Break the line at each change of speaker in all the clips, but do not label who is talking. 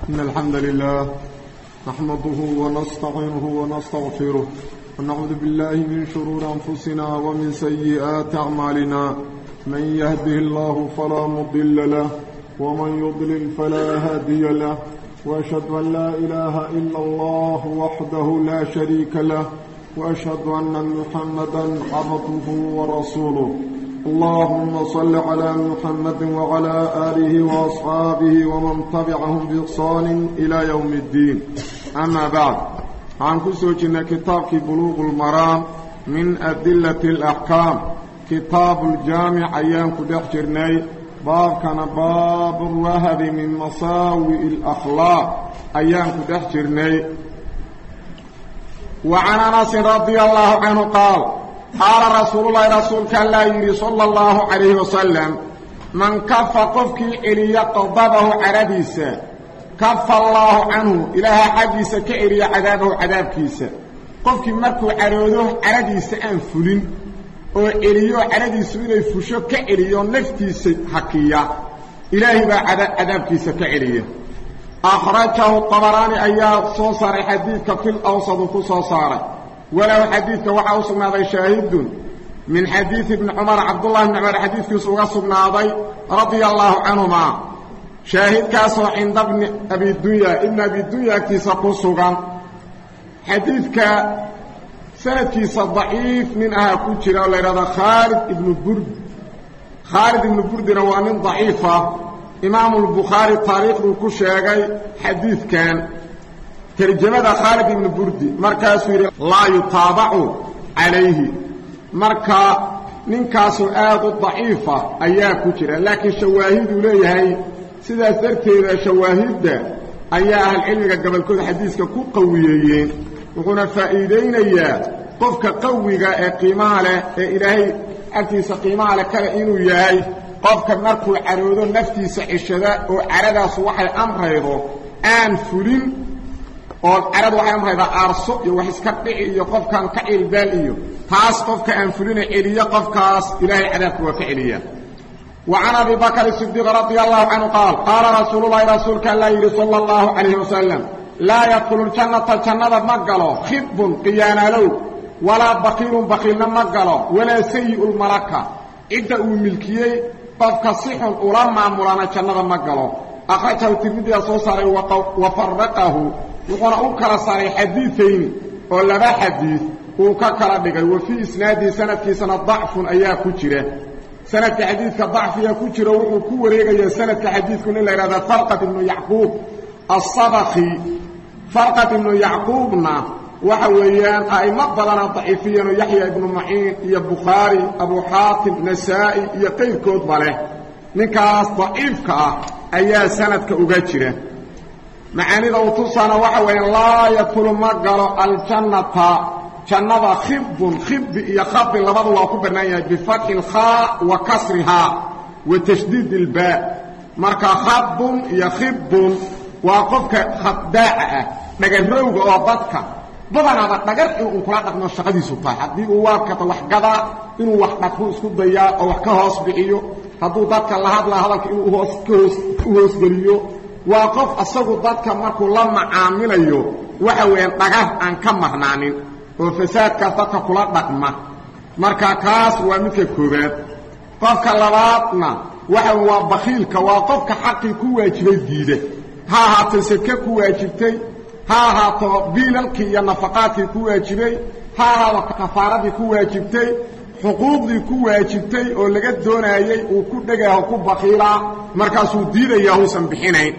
إن الحمد لله نحمده ونستعينه ونستغفره ونعوذ بالله من شرور أنفسنا ومن سيئات أعمالنا من يهده الله فلا مضل له ومن يضلل فلا هادي له وأشهد أن لا إله إلا الله وحده لا شريك له وأشهد أن محمدا عبده ورسوله اللهم صل على محمد وعلى آله وأصحابه ومن تبعهم بإحسان إلى يوم الدين أما بعد عن كسوجنا كتاب بلوغ المرام من أدلة الأحكام كتاب الجامع أيام كدحجرني باب كان باب الوهب من مساوئ الأخلاق أيام كدحجرني وعن أنس رضي الله عنه قال قال رسول الله رسولك الله يري صلى الله عليه وسلم من كف قفك إلي قضبه عربيسا كف الله عنه إله حديث كإلي عذابه عذاب كيسا قفك مركو عروده عربيسا أنفلين oo eliyo caradiisu inay fusho ka celiyo naftiisa hakiya ilaahay baa cadaabkiisa ka celiya akhrajahu abaraani ayaa soo saaray xadiidka fil awsadu ku soo saaray walow xadiidka waxaa u sugnaaday shaahidun min xadiidi ibni cumar cabdullahi bni cumar xadiidkiisu uga sugnaaday radia allaahu canhumaa shaahidkaasoo cinda bni abidunya ibni abidunya agtiisa ku sugan xadiidka sanadkiisa daciif nin ahaa ku jira oo la yidhahdo khaalid ibnu burd khaalid ibnu burdina waa nin daciifa imaamu lbukhaari taariikhduu ku sheegay xadiidkan tarjamada khaalid ibnu burdi markaasuu yidhi laa yutaabacu calayhi marka ninkaasoo aad u daciifa ayaa ku jira laakiin shawaahiduu leeyahay sidaas darteeda shawaahidda ayaa ahlcilmiga gobolkooda xadiiska ku qawiyeeyeen wuxuuna faa'iidaynayaa qofka qawiga ee qiimaha leh ee ilaahay agtiisa qiimaha leh kale inuu yahay qofka markuu caroodo naftiisa cishada oo caradaasu waxay amraydo aan fulin oo caradu waxay amraydaa aarso iyo wax iska dhici iyo qofkan ka cilbaal iyo taas qofka aan fulina celiyo qofkaas ilaahay cadaabka waa ka celiya وعن أبي بكر الصديق رضي الله عنه قال قال رسول الله رسولك الله يري صلى الله عليه وسلم لا يدخل الجنة الجنة مقلو خب قيانا لو ولا بخيل بخيلنا مقلو ولا سيء الملكة عدة ملكيي قفك صح أولما مولانا الجنة مقلو أخرجه الترمذي صوصاري وفرقه وقال أكرا صاري حديثين ولبا حديث وككرا دغاي وفي اسناد سند سنه ضعف ايا كجره سند حديث ضعف يا كجره وحو كو wareegaya sanadka xadiidku in la yiraahdo farqat ibn yaqub as-sabaqi farqat ibn yaqubna waxa weeyaan ayma badana daciifiyan yahya ibn ma'in iyo bukhari abu hatim nasai iyo qeyrkood bale ninkaas daciifka ah ayaa sanadka uga jira macaanida uu tusaana waxa weeye laa yadkulu ma galo aljannata jannada khibun khibi iyo khabin labadu waa ku bannaan yahay bifatxi lkhaa wa kasrihaa wa tashdiid ilbaa marka khabun iyo khibun waa qofka khabdaaca ah dhagarowga oo dadka badanaaba dhagar inuu kula dhaqmo shaqadiisu tahay haddii uu waakata wax gadaa inuu wax dhaqmo isku dayaa oo wax ka hoos bixiyo hadduu dadka la hadlaa hadalka inuu hoos ka hoos u hoosgeliyo waa qof asagu dadka markuu la macaamilayo waxa weeyaan dhagar aan ka marnaanin oo fasaadkaas dadka kula dhaqma marka kaas waa midka koobaad qofka labaadna waxa waa bakhiilka waa qofka xaqii ku waajibay diida ha ahaato seke ku waajibtay ha ahaato biilalkii iyo nafaqaadkii ku waajibay ha ahaato kafaaradii ku waajibtay xuquuqdii ku waajibtay oo laga doonaayey uu ku dhegaaho ku bakhiilaa markaasuu diidayaa uusan bixinayn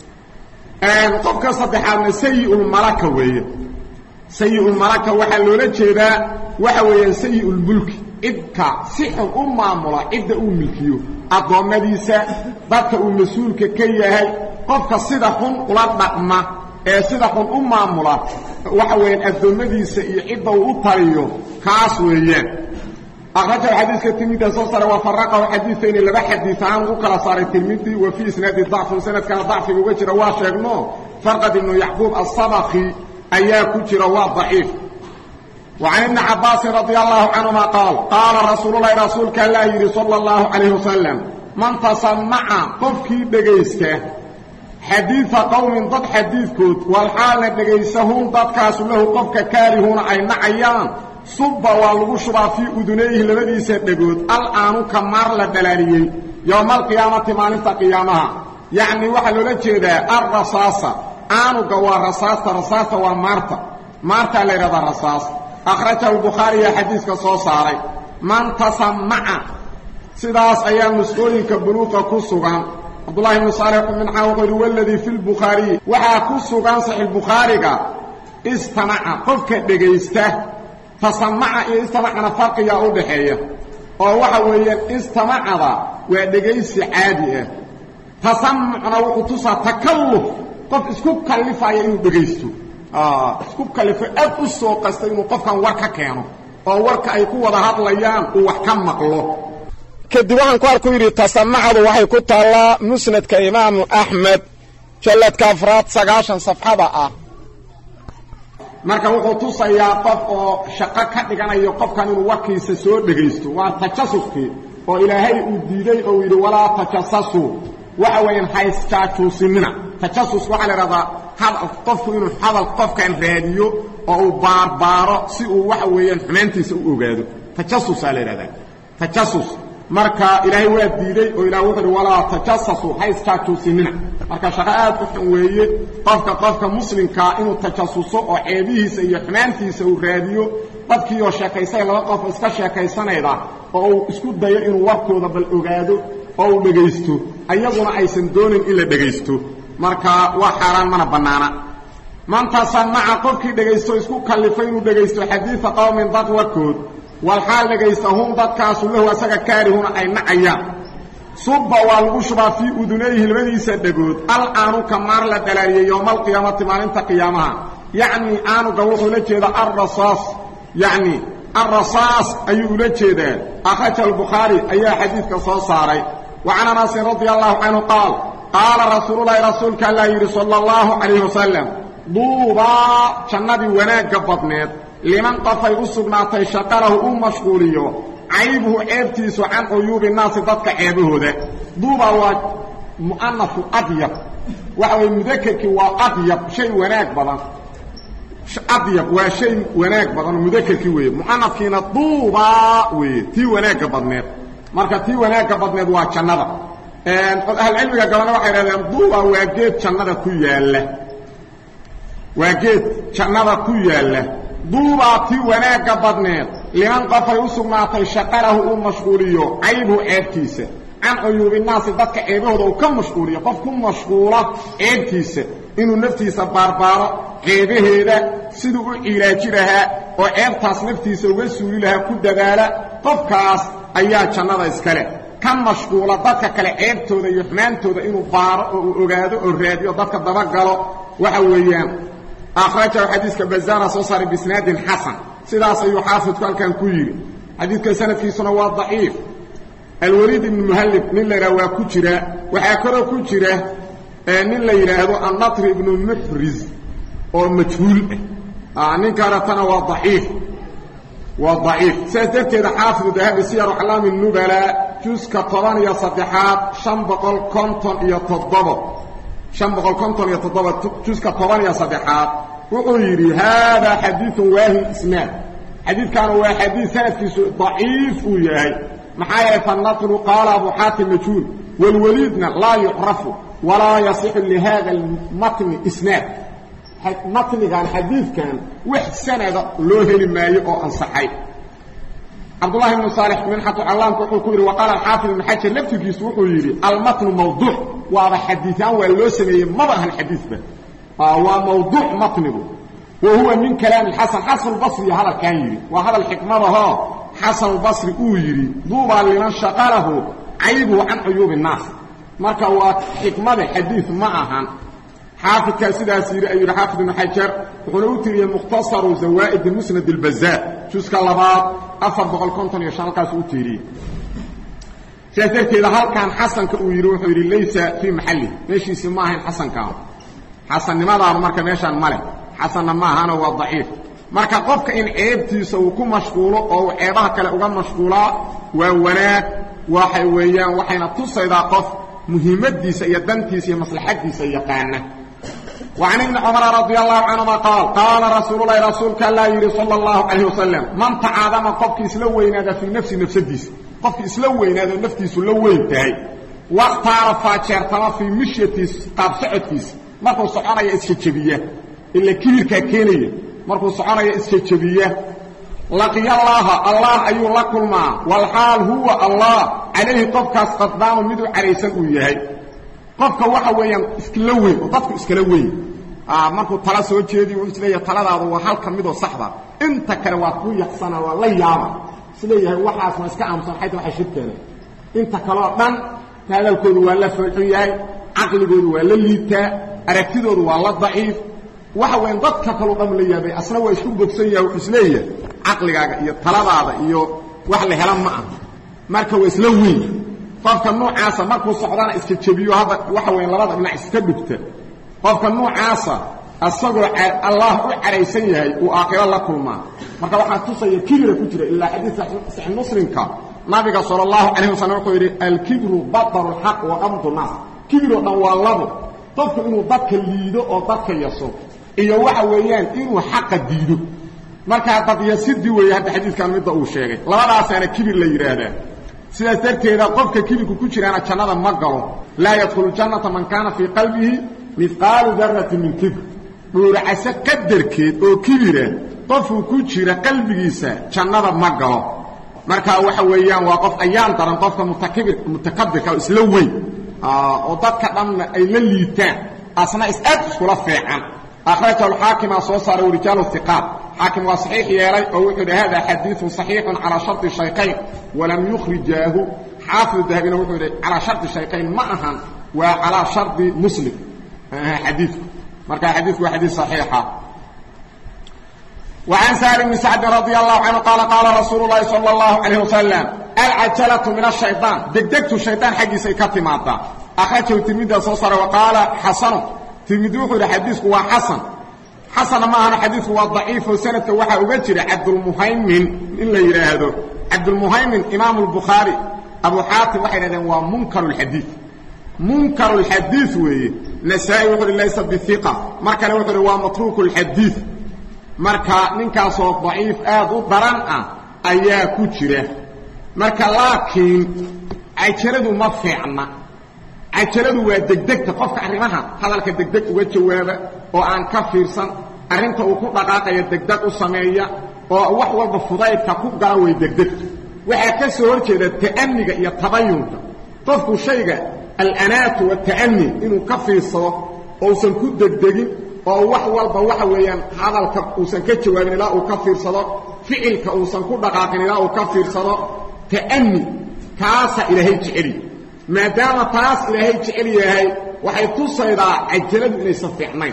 qofka saddexaadna sayiulmalaka weeye sayiulmalaka waxaa loola jeedaa waxa weeyaan sayiulmulki cidka si xun u maamula cidda uu milkiyo addoommadiisa dadka uu mas-uulka ka yahay qofka sida xun ula dhaqma ee sida xun u maamula waxa weeyaan addoommadiisa iyo cidda uu u taliyo kaas weeyaan akhrajahu xadiiska tirmidi soo saaray waa faraqahu xadiiayni laba xadiis ahaan ugu kala saaray tirmidi wa fii isnaadi dacfun sanadkana dacfiga uga jira waa sheegno farqad ibnu yacquub asabaqi ayaa ku jira waa daciif وعن ابن عباس رضي الله عنهما قال قال رسول الله رسولك الله يري صلى الله عليه وسلم من تسمع قفكي دغيسته xadiida qowmin dad xadiidkood walxaalna dhegaysahun dadkaasu lahu qofka kaarihuuna ay nacayaan subba waa lagu shubaa fii udunayhi labadiisa dhegood al-aanu ka maar la dhalaaliyey yowma alqiyaamati maalinta qiyaamaha yacni waxaa loola jeedaa alrasaasa aanuga waa rasaasta rasaasta waa maarta maartaa la yidhahdaa rasaas akhrajahu lbukhaariya xadiiska soo saaray man tasamaca sidaas ayaa nusqooyinka buluuqa ku sugan cabdullahi ibnu saalix minxaa wuxuu yidhi waladii fi lbukhaariyi waxaa ku sugan saxiixbukhaariga istamaca qofka dhegaysta tasamaca iyo istamacana farqigaa u dhaxeeya oo waxa weeyaan istamacada waa dhegaysi caadi ah tasamucna wuxuu tusaa takalluf qof isku kallifaya inuu dhegaysto isku kallifo aad u soo qasta inuu qofkan war ka keeno oo warka ay ku wada hadlayaan uu wax ka maqlo kadib waxaan ku arku yidhi tasamacadu waxay ku taallaa musnadka imaamu axmed jalladka afraad sagaashan safxada ah marka wuxuu tusayaa qof oo shaqo ka dhiganayo qofkan inuu warkiisa soo dhegaysto waa tajasuskii oo ilaahay uu diiday oo yidhi walaa tajasasuu waxa weeyaan haysjaajuusinina tajasus waxaa la idhahdaa hadal qofku inuu hadal qofkan raadiyo oo uu baarbaaro si uu waxa weeyaan xumaantiisa u ogaado tajasusaa la idhahdaa tajasus marka ilaahay waa diiday oo ilah wuxuu uhi walaa tajasasu haysjaajuusinina marka shaqo aad u xun weeye qofka qofka muslimkaa inuu tajasuso oo ceebihiisa iyo xumaantiisa uu raadiyo dadkiioo sheekaysay laba qof iska sheekaysanayda oo uu isku dayo inuu warkooda bal ogaado oo uu dhegaysto ayaguna aysan doonin in la dhegaysto marka waa xaaraan mana bannaana man tasamaca qofkii dhegaysto isku kallifay inuu dhegaysto xadiida qowmin dad warkood walxaal dhegaysta hum dadkaasu lahu asaga kaarihuna ay nacayaan subba waa lagu shubaa fii udunayhi labadiisa dhegood al aanuka maar la dhalaaliyey yowma alqiyaamati maalinta qiyaamaha yacnii aanuga wuxuu ula jeedaa alrasaas yacni alrasaas ayuu ula jeedaa akhraja albukhaari ayaa xadiidka soo saaray wa can anasin radia allahu canhu qaal qaala rasuululahi rasuulka allaa yidhi sala allahu calayhi wasalam duubaa jannadii wanaagga badneed liman qofay u sugnaatay shaqalahu u mashquuliyo caybuhu ceebtiisu can cuyuubi naasi dadka ceebahooda duubaa waa mu'anafu adyab waxa weye mudakerkii waa adyab shay wanaag badan adyab waa shay wanaag badan oo mudakerkii weeye mu'anafkiina duubaa weeye tii wanaagga badneed marka tii wanaagga badneed waa jannada ahlcilmiga gabana waxay hahdeen duubaa waa geed jannada ku yaalla waa geed jannada ku yaalla duubaa tii wanaagga badneed liman qofay u sugnaatay shaqalahu uu mashquuliyo caybhu ceebtiisa can cuyuubinaasi dadka ceebahooda uu ka mashquuliyo qof ku mashquula ceebtiisa inuu naftiisa baarbaaro ceebaheeda siduu u cilaaji lahaa oo ceebtaas naftiisa uga suuli lahaa ku dadaala qofkaas ayaa jannada iskale ka mashquula dadka kale ceebtooda iyo xumaantooda inuu baaro oo uu ogaado oo raadiyo dadka dabagalo waxa weeyaan akhrajahu xadiiska bazaara soo saaray bisnaadin xasan sidaas ayuu xaafidku halkan ku yidhi xadiidka sanadkiisuna waa daciif alwaliid ibnu muhallib nin la yidhaha waa ku jira waxaa kaloo ku jira nin la yidhaahdo annatri ibnu muxriz oo majhuul ah ninkaanatana waa daciif waa daciif sidaas darteeda xaafidu dahabi siyaru aclaami nubala juska toban iyo saddexaad shan boqol konton iyo toddobo شhan boqol konton iyo toddoba juska toban iyo saddexaad wuxuu yidhi haadaa xadiiثun waahin isnaad xadiidkaana waa xadiid sanadkiisu daciif uu yahay maxaa yeelay fanatru qaala abu xaatim majhuul wاlwaliidna laa yucrafu walaa yasixu lihada اmatni isnaad matnigan xadiidkan wax sanada loo heli maayo oo ansaxay cabdulahi bnu saalix minxatu callaamka wuxuu ku yidhi waqaala alxaafid ibnu xajar laftirkiisu wuxuu yidhi almatnu mawduuc waaba xadiiaan waa loo sameeyey maba ahan xadiidba waa mawduuc matnigu wa huwa min kalaami xasan xasanulbasriya hadalkan yidhi waa hadal xikmadahoo xasanulbasri uu yidhi duubaa liman shaqalahu caybuhu can cuyuubi innaas marka waa xikmada xadiid ma ahan xaafidkaa sidaas yidhi ayuu yidhi xaafid ibnu xajar wuxuuna u tiriyey mukhtasaru zawaa'idi musnad اlbazaar juska labaad afar boqol konton iyo shan halkaas u tiiriyey sidaas darteeda halkan xasanka uu yidhi wuxuu yidhi laysa fii maxalli meeshiisi ma ahayn xasankaanu xasannimadaanu marka meeshaan ma leh xasanna ma ahano waa daciif marka qofka in ceebtiisa uu ku mashquulo oo uu ceebaha kale uga mashquulaa waa wanaag waxay weeyaan waxayna tusaydaa qof muhiimadiisa iyo dantiisa iyo maslaxadiisa yaqaana وعن ابن عمر رضي الله عنهما قال قال رسول الله رسولك الله يري صلى الله عليه وسلم من تعاظم قفك اسلو ويناد في نفس نفسديس قفك اسلو ويناد نفتيس لو وينتهي واختار فاجرتما في مشيتيس قاب سعدكيس markuu soconaya iska jabiya ila kibirka keenaya markuu soconaya iska jabiya laqiya allah allah ayuu la kulmaa wal hal huwa allah alayhi qofkaas qadbaan mid u careysan uu yahay qofka waxa weeyaan iskala weyn oo dadku iskala weyn ah markuu tala soo jeedi uu isleeyahay taladaadu waa hal kamid oo saxda inta kale waa ku yaxsana waa la yaaba isleeyahay waxaas ma iska aamsan xayta waxa shirkeena inta kale oo dhan hadalkoodu waa la falxun yahay aqligoodu waa la liitaa aragtidoodu waa la daciif waxa weyn dadka kale dhan la yaabay asna waa isku bogsan yahay wuxuu isleeyahay aqligaaga iyo taladaada iyo wax la helan ma aha marka waa isla weyn qofka noocaasa markuu socdana iska jabiyo hadda waxa weyn labada dhinac iska dhugta qofka noocaasa asagoo allah u caraysan yahay uu aakhiro la kulmaa marka waxaa tusaya kibira ku jira ilaa xadiis saxiix muslimka nabiga sala allahu calayhi wasallam wuxuu yidhi alkibru bataru lxaq wa qamdu naas kibiroo dhan waa labo qofku inuu dadka liido oo dadka yaso iyo waxa weeyaan inuu xaqa diido markaa dadyasidii weeye hadda xadiidkan midda uu sheegay labadaasaana kibir la yidhaahdaa sidaas darteeda qofka kibirku ku jiraana jannada ma galo laa yadkhulu jannata man kaana fii qalbihi mihqaalu darati min kibr dhuuracase qadarkeed oo kibira qofuu ku jira qalbigiisa jannada ma galo marka waxa weeyaan waa qof ayaan daran qofka mutakabir mutakabirka oo isla weyn oo dadka dhanna ay la liitaan asna is-aad iskula feecan akhrajahu alxaakima soo saaray warijaalu hiqaat xaakim waa saxiix yeelay oo wuxuu yidhi hada xadiiثun صaxiixun calaa sharطi shaykayn walam yukhrijaahu xaafidu dahabina wuxuu yidhi calaa sharطi shaykayn ma ahan waa calaa sharطi muslim xadiidku marka xadiidku waa xadiid صaxiixa وعن سهل بن سعد رضي الله عنه قال قال رسول الله صلى الله عليه وسلم العجلة من الشيطان دقدقت الشيطان حقي سيكتي ماتا أخرجه تلميذ صوصر وقال حسن تلميذ وحر حديثك هو حسن حسن ما أنا حديثه هو ضعيف وسنة وحا أبجر عبد المهيمن إلا يراهده عبد المهيمن إمام البخاري أبو حاتم وحر هو منكر الحديث منكر الحديث وي نسائي وحر ليس بالثقة مركا وحر هو متروك الحديث marka ninkaasoo daciif aad u daran ah ayaa ku jira marka laakiin cajaladu ma fiicna cajaladu waa degdegta qofka arrimaha hadalka degdeg uga jawaaba oo aan ka fiirsan arrinta uu ku dhaqaaqaya degdeg u sameeya oo wax walba fudaydka ku gala way degdegtu waxaa ka soo hor jeeda ta'aniga iyo tabayunka qofku shayga alanaatu wata'ani inuu ka fiirsado ousan ku degdegin oo wax walba waxa weeyaan hadalka uusan ka jawaabin ilaa uu ka fiirsado ficilka uusan ku dhaqaaqin ilaa uu ka fiirsado ta'ani kaasa ilaahay jeceli maadaama taas ilaahay jecel yahay waxay tusaydaa cajaladu inaysan fiicnayn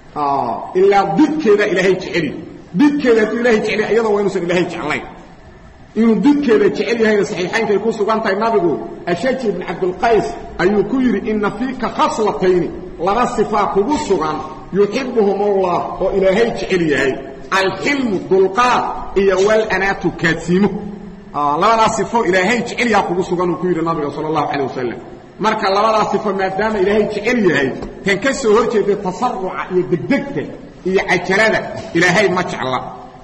ilaa didkeeda ilaahay jeceli didkeeda hadduu ilahay jecel iyadoo waa inuusan ilaahay jeclayn inuu didkeeda jecel yahayna saxiixaynkay ku sugan tahay nabigu ashaji ibn cabdulqays ayuu ku yidhi ina fiika khaslatayni laba sifaa kugu sugan yuxibuhum allah oo ilaahay jecel yahay alxilmu dulqaad iyo walanaatu kaadsiimo labadaas sifo ilaahay jecel yaha kugu sugan uu ku yidhi nabiga sala allahu calayh wasalam marka labadaas sifo maadaama ilaahay jecel yahay kan ka soo hor jeeda tasaruca iyo degdegta iyo cajalada ilaahay ma jecla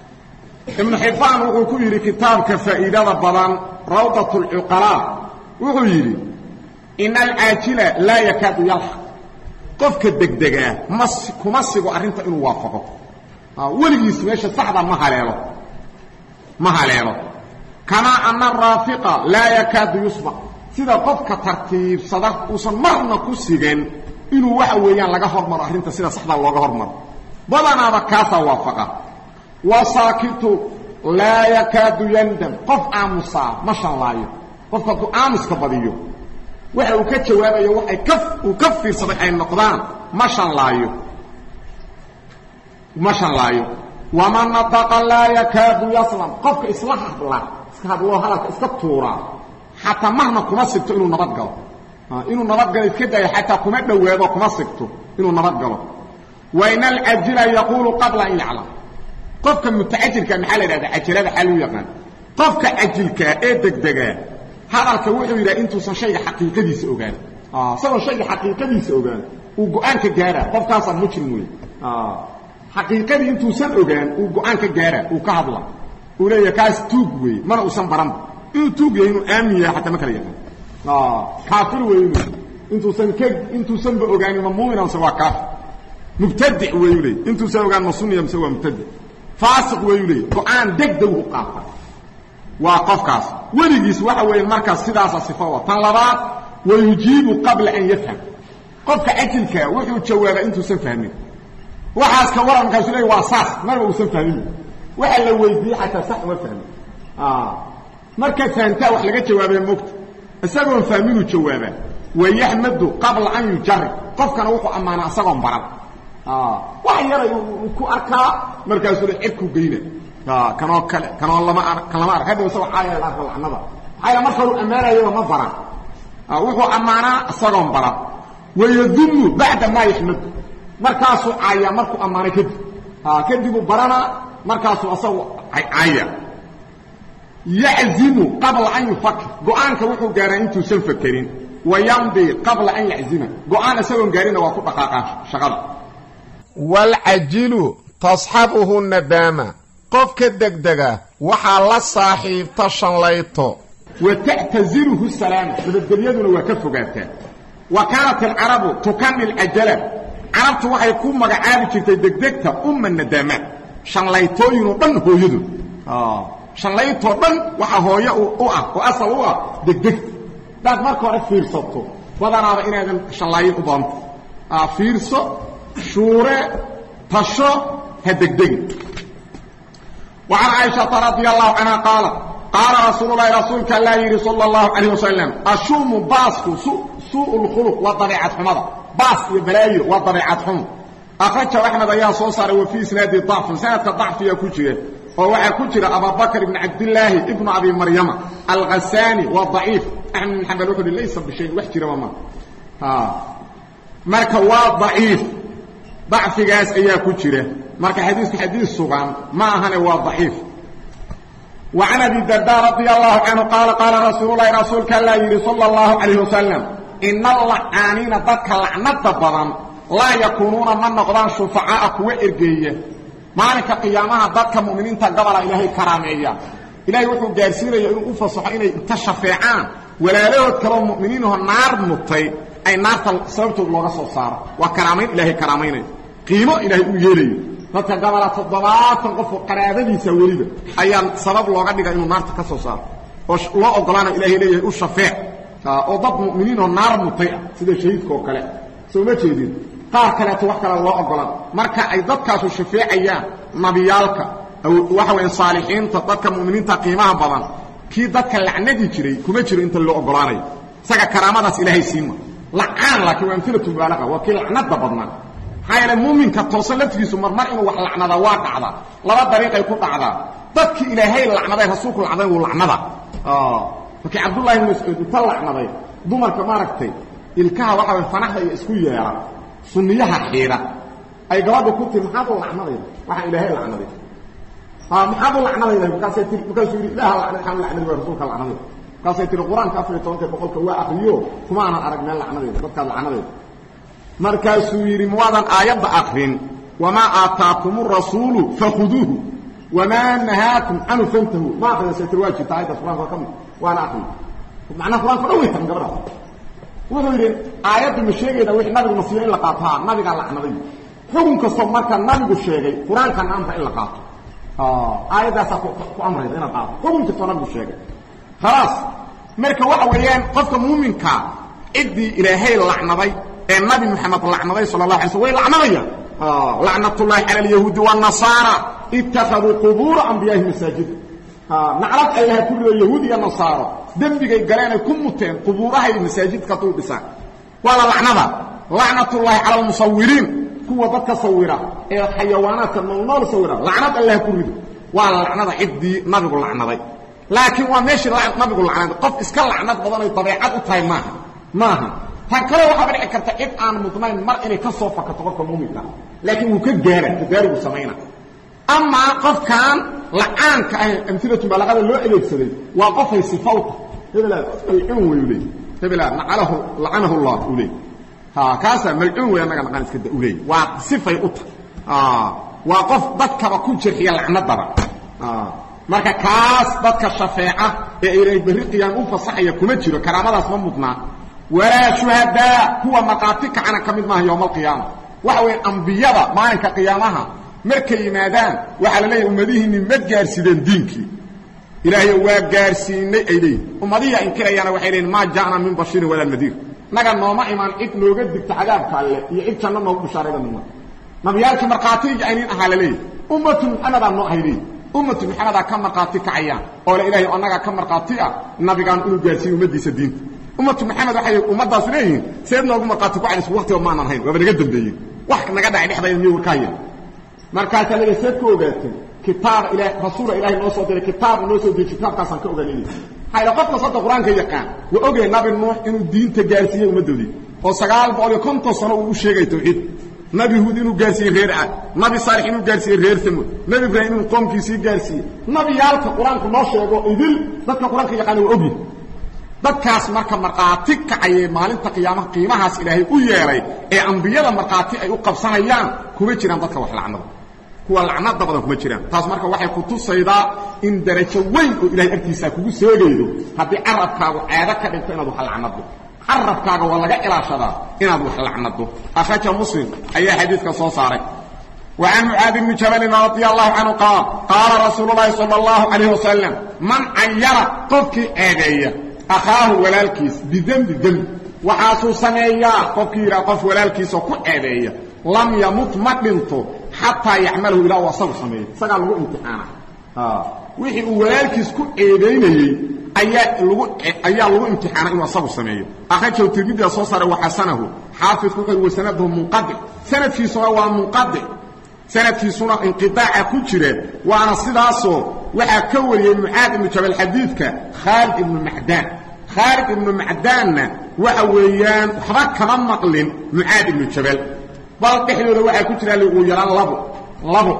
ibnu xibbaan wuxuu ku yidhi kitaabka faa'iidada badan rawdat alcuqalaa wuxuu yidhi ina alcaajila laa yakaadu yalxaq qofka degdegaa ma kuma sigo arrinta inuu waafaqo weligiis meesha saxda ma haleelo ma haleelo kamaa ana araafiqa laa yakaadu yusbaq sida qofka tartiibsada uusan marna ku sigan inuu waxa weeyaan laga hormaro arrinta sida saxda looga hormaro badanaaba kaasaa waafaqa wasaakitu laa yakaadu yandam qof aamusaa ma shanlaayo qofka hadduu aamuska badiyo waxa uu ka jawaabayo waxay ka uu ka fiirsaday ay noqdaan ma shanlaayo ma shanlaayo waman nataqa laa yakaadu yaslam qofka isla hadla iska hadloo hadalka iska tuuraa xataa marna kuma sigto inuu nabad galo inuu nabad galo iska daayo xataa kuma dhowaado kuma sigto inuu nabad galo wain alcajila yaquulu qabla an yaclam qofka mutacajilka maxaa la idhahda cajalada xaa luu yaqaan qofka cajilkaa ee degdegaa hadalka wuxuu yidhaha intuusan shayga xaqiiqadiisa ogaan isagoo shayga xaqiiqadiisa ogaan uu go-aan ka gaara qofkaasaa mujrim wey xaqiiqadii intuusan ogaan uu go-aan ka gaara uu ka hadla uu leeyahay kaas tuug wey mana uusan baranba inuu tuug yahay inuu aamin yahay xataa ma kala yaqaan kaafir wey inu intuusan ka intuusanba ogaanin ma muumin mise waa kaafir mubtadic weyu leey intuusan ogaan ma sunniya mise waa mubtadic faasiq weyu leey go-aan degdeg u qaata waa qofkaas weligiis waxa weeye markaas sidaasa sifo tan labaad wayujiibu qabla an yafham qofka ajilkaa wuxuu jawaabaa intuusan fahmin waxaas ka waran markaasu leey waa saas marba uusan fahmin waxa la weydiiyey xataa sax uma fahmin markaad fahamtaa wax laga jawaabaya mogta isagoon fahminuu jawaabaa wayaxmadu qabla an yujarib qofkana wuxuu ammaanaa isagoon baran wax yaray ku arkaa markaasuu le cedkuu geyna kanoo kale kanoo lama ar kan lama arg hadda isagoo caaya arka lacnada maxaa marka horu ammaanayaba ma baran wuxuu ammaanaa isagoon baran wayadumu bacda maa yaxmadu markaasuu caaya markuu ammaanay kadib kadibuu baranaa markaasuu asagu caaya yaczimu qabla an yufakir go-aanka wuxuu gaaraa intuusan fakerin wayamdi qabla an yaczima go-aan isagoon gaarina waa ku dhaqaaqaa shaqada
waalcajilu tasxabuhu nadaama qofka degdega waxaa la saaxiibta shanlayto
wa ta'taziluhu salaama nabadgelyaduna waa ka fogaataa wa kaanat alcarabu tukani alcajala carabtu waxay ku magacaabi jirtay degdegta umma nadaamaat shanlaytooyinoo dhan hooyadu shanlaytoo dhan waxaa hooyo u ah oo asal u ah degdegta hadaad marka hore fiirsato badanaaba inaadan shanlaayin u doonto fiirso shuure tasho ha degdegin وعن عائشة رضي الله عنها قالت قال رسول الله رسولك الله يري صلى الله عليه وسلم الشوم باسك سوء, سوء الخلق وضريعة حمضة باس يبلاي وضريعة حمض أخرجه أحمد أيها صوصر وفي سناد ضعف سنة ضعف يا كجرة وهو كجرة أبا بكر بن عبد الله ابن أبي مريم الغساني والضعيف أحمد بن حنبل وحده ليس بشيء وحجرة وما ها مركوا ضعيف ضعفigaas ayaa ku jira marka xadiiثku xadiiث sugan ma ahane waa ضaciif وعن أبي الدرداء رضي الله عنه قال قال رسول الله رسولك الله يري صلى الله عليه وسلم إن اللعانين ضدك لعنة بدن لا يكونون من نقضان شفعاء كوة إرقية مالك قيامها ضدك مؤمنين تقبل إلهي كرامية إلهي وحو قارسين يقولون أفصح إني انتشفعان ولا له كلام مؤمنين النار مطي أي نار سببته لغة صار وكرامين إلهي كرامين qiimo ilaahay u yeelayo dadka gabala toddobaatan qof oo qaraabadiisa weliba ayaa sabab looga dhigay inuu naarta ka soo saaro oo loo ogolaana ilahay leeyahay u shafeec oo dad mu'miniin oo naar mutay ah sida shahiidka oo kale soo ma jeedin qaar kaleeto wax kale loo ogolaan marka ay dadkaasu shafeecayaan nabiyaalka waxa weeye saalixiinta dadka mu'miniinta qiimaha badan kii dadka lacnadi jiray kuma jiro inta loo ogolaanayo isaga karaamadaas ilaahay siima lacaan laakiin waa amilatu mubaalaqa waa kii lacnada badnaa maxaa yeele muuminka toosan laftigiisu marmar inuu wax lacnada waa dhacdaa laba dariiqay ku dhacdaa dadkii ilaahay lacnaday rasuulku lacnaday wuu lacnada markii cabdullahi ibn mascuud inta lacnaday dumarka maaragtay ilkaha waxa way fanaxda iyo isku yeera sunniyaha xiidha ay gabadha ku tiri maxaad u lacnadayda waxaan ilaahay lacnaday maxaad u lacnadayda markaasay tii markaasuu yidhi ilaha lacnay waxaan lacnaday waa rasuulka lacnaday markaasay tiri qur-aanka afar iyo tobanka boqolka waa akriyo kuma aanan arag meel lacnadayda dadkaad lacnadayda markaasuu yidhi muwaadan aayadda akrin wamaa aataakum rasuulu fakhuduuhu wamaa nahaakum canhu fantahu ma akrinasaytir waa jirta aayaddaas qur'anka waa ka mid waana akrin macnaha qur'anka dhan way tahan gabadha wuxuu yidhi aayaddu ma sheegayda wixii nabigu nasiyo in la qaato ha nabigaa lacnaday xukun kastoo marka nabigu sheegay qur-aankana amra in la qaato aayaddaasaa ku amrayda inaad qaato xukun kastoo nabigu sheegay khalaas marka waxa weeyaan qofka muuminka ciddii ilaahay lacnaday ee nabi maxamed lacnaday sal la alay sl way lacnadayaan lacnatullaahi cala alyahuudi wاnasaara ittakhaduu qubuura ambiyaahi masaajida naclad allaha ku rido yahuud iyo nasaaro dembigay galeenay ku muteen qubuurahay masaajidka dul dhisaan waa la lacnada lacnatullaahi cala almusawiriin kuwa dadka sawira ee xayawaanaadka noolnool sawira lacnad allaha ku rido waa la lacnada ciddii nabigu lacnaday laakiin waa meeshii nabigu lacnaday qof iska lacnad badanay dabeecad u tahay maaha maaha tan kale waxaaba dhici karta cid aan mudnayn mar inay ka soo fakato qofka muuminka laakiin wuu ka gaara tadaarigu samayna amaa qofkan lacaanka ah amilatu balaqada loo adeegsaday waa qofay sifawta hebel malcuun wayu leey hebela nacalahu lacanahu llah u leey ha kaasaa malcuun wey annaga naqan iska da u leey waa sifay u tahay waa qof dadkaba ku jirxiya lacnadaba marka kaas dadka shafeeca ee ilaahay berri qiyaam u fasaxaya kuma jiro karaamadaas ma mudnaa walaa shuhadaa kuwa maqaati kacana ka mid maaha yowma alqiyaama waxa weeye ambiyada maalinka qiyaamaha markay yimaadaan waxaa la leeyahy ummadihiinni ma gaarsideen diinkii ilaahay waa gaarsiinay ay leeyihin ummadihiia inkirayaana waxay leeyihin maa ja'na min bashiirin walaa nadiir naga nooma imaan cid nooga digta cadaabka alle iyo cid janno noogu bishaarayda nima nabiyaalkii markhaatiga aynin ahaa la leeyahy ummatu maxamedaa noo ahay leeyihi ummatu maxamedaa ka markhaati kacayaan oo le ilahay annagaa ka markhaati ah nabigaan inuu gaarsiiyo ummaddiisa diinta ummatu maxamed waxay ummaddaasu leeyihiin seed noogu markhaati kucaynays waqtiba maanan hayn waaba naga dambeeyey wax naga dhacay dhexdayda miyo warka haya markaasaa laga seed ku ogaatay kitaaba ila rasuula ilahay noo soo diray kitaab noo soo deji kitaabkaasaan ka ogaanayna hayla qof kastoo qur-aanka yaqaan waa ogay nabi nuux inuu diinta gaarsiiyey ummaddoodii oo sagaal boqol iyo konton sano uu u sheegay tawxiid nabi huud inuu gaarsiiyey reer cad nabi saalix inuu gaarsiiyey reer samud nabi ibraahim inuu qoomkiisii gaarsiiyey nabiyaalka qur-aanku noo sheego idil dadka qur-aanka yaqaana waa ogyi dadkaas marka markhaati kacayee maalinta qiyaamaha qiimahaas ilaahay u yeelay ee ambiyada markhaati ay u qabsanayaan kuma jiraan dadka wax lacnada kuwa lacnada badan kuma jiraan taas marka waxay ku tusaydaa in darajo weyn oo ilahay agtiisaa kugu seegaydo haddii carabkaagu ceedo ka dhigto inaad wax lacnado carabkaaga waa laga ilaashadaa inaad wax lacnado akhraja muslim ayaa xadiidka soo saaray وعن معاذ بن جبل رضي الله عنه قال قال رسول الله صلى الله عليه وسلم من عير قفك آدية أخاه ولالكيس بذنب ذنب وحاسو سميا قفك يرى قف ولالكيس وكو آدية لم يمت مدنته حتى يعمله إلى وصل سميا سقال له امتحانا آه. وحي ولالكيس كو آديني ayaa lagu ayaa lagu imtixaanay inuu asagu sameeyo akhrajahu tirmidhi soo saaray wa xasanahu xaafidku wuxuu wa sanaduhu munqadi sanadkiisuna waa munqadi sanadkiisuna inqidaaca ku jira waana sidaasoo waxaa ka wariyey mucaad ibnu jabal xadiidka khaalid ibnu macdaan khaalid ibnu macdaanna waxa weeyaan waxba kama maqlin mucaad ibnu jabal bal dhexdooda waxaa ku jira ugu yaraan labo labo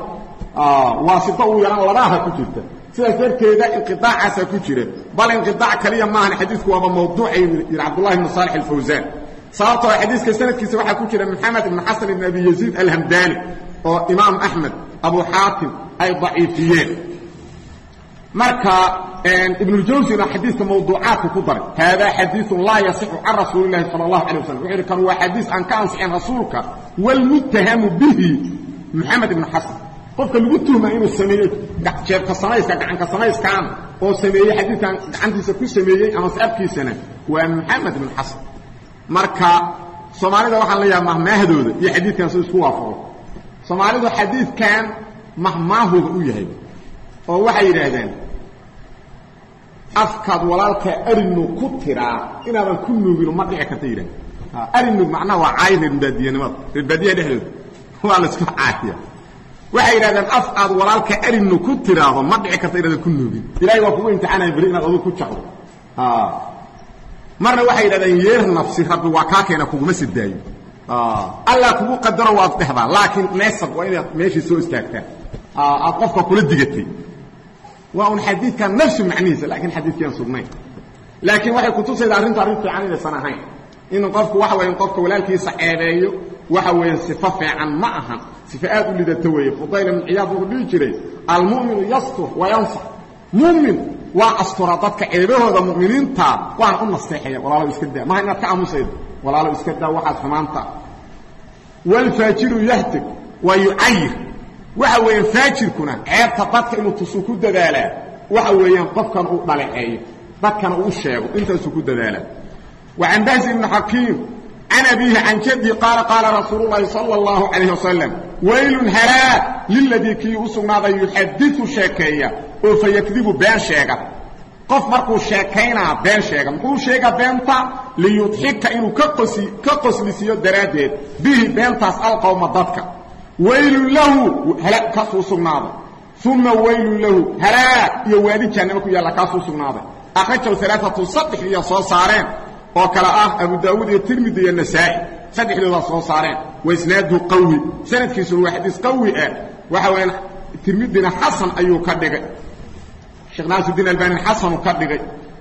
waasito ugu yaraan labaha ku jirta sidaas darteeda inqiaacaasa ku jira bal inqiaac kaliya maahan xadiidku waaba mawduucay yidhi cabdullahi ibnu saalix alfawsaan sababtoo xadiiska sanadkiisa waxaa ku jira maxamed ibnu xasan ibn abi yaziid alhamdaani oo imaam axmed abu xaatim ay daciifiyeen marka ibnujawsina xadiidka mawduucaadku ku daray haadaa xadiiun laa yasixu can rasuuli lahi sala allahu alay waslm wuxuu yidhi kan waa xadiis aan ka ansixin rasuulka wlmuttahamu bihi maxamed ibnu xasan qofka lagu tuhmaa inuu sameeyey jeebka samayska gacanka samayskaan oo sameeyey xadiidkan gacantiisa ku sameeyey ama saabkiisana waa maxamed ibn xasan marka soomaalida waxaan leeyaha mahmaahdooda iyo xadiidkan si isku waafaqo soomaalidu xadiidkan mahmaahooda u yahay oo waxay yidhaahdeen afkaad walaalka arinu ku tiraa inaadan ku nuugino ma dhici karta yidhahd arinuug macnaha waa caay reerbaadiyanimada reerbaadiyaha dhexdooda waa laisku caaya waxay yidhahdeen af aad walaalka arinu ku tiraahdo ma dhici karta inaadan ku nuugin ilahay waa kugu imtixaanaya beri inaad aduu ku jaqdo marna waxay yidhahdeen yeer nafsi rabbi waa kaa keena kuguma sidaayo allah kugu qadaro waad dhehdaa laakiin meesab waa inaad meeshii soo istaagtaa aad qofka kula digatay waa un xadiidkan nafsu macnihiisa laakiin xadiidkiiaan sugnayn laakiin waxay kutusaydaa arrintu arrin fiican inaysan ahayn in qofku waxa weya qofka walaalkiisa ceebeeyo waxa weeye sifo fiican ma ahan sifo aad u lidato weeye fudayl ibn ciyaad wuxuu dhihi jiray almu'minu yastur wa yansax mu'min waa astura dadka ceebahooda mu'miniinta waana u nasteexaya walaalow iska daa maha inaad ka aamusaydo walaalow iska daa waxaad xumaanta waalfaajiru yahtig wa yucayir waxa weeyaan faajirkuna ceebta dadka inuu tusuu ku dadaalaa waxa weeyaan qofkan uu dhaleeceeyo dadkana uu sheego intaasuu ku dadaalaa وعن بهز بن حكيم عن أبيه عن جدي قال قال رسول الله صلى الله عليه وسلم ويل هلاك للذي كي أسغناض يحدث شاكية فيكذب بين شاكة قف مركو شاكينا بين شاكة مقول شاكة بينتا ليضحك إنه كقسي كقس لسيو درادات به بينتا أسأل قوم ضدك ويل له هلاك كسو سغناض ثم ويل له هلاك يوادي جانبك يلا كسو سغناض أخرجوا ثلاثة صدح لي صارين oo kala ah abu daawud iyo tirmidi iyo nasaa'i saddexdooda soo saareen wa isnaadu qawi sanadkiisu waa xadiis qawi ah waxa weeyaan tirmidina xasan ayuu ka dhigay sheekh naasiruddin albani xasan ka dhigay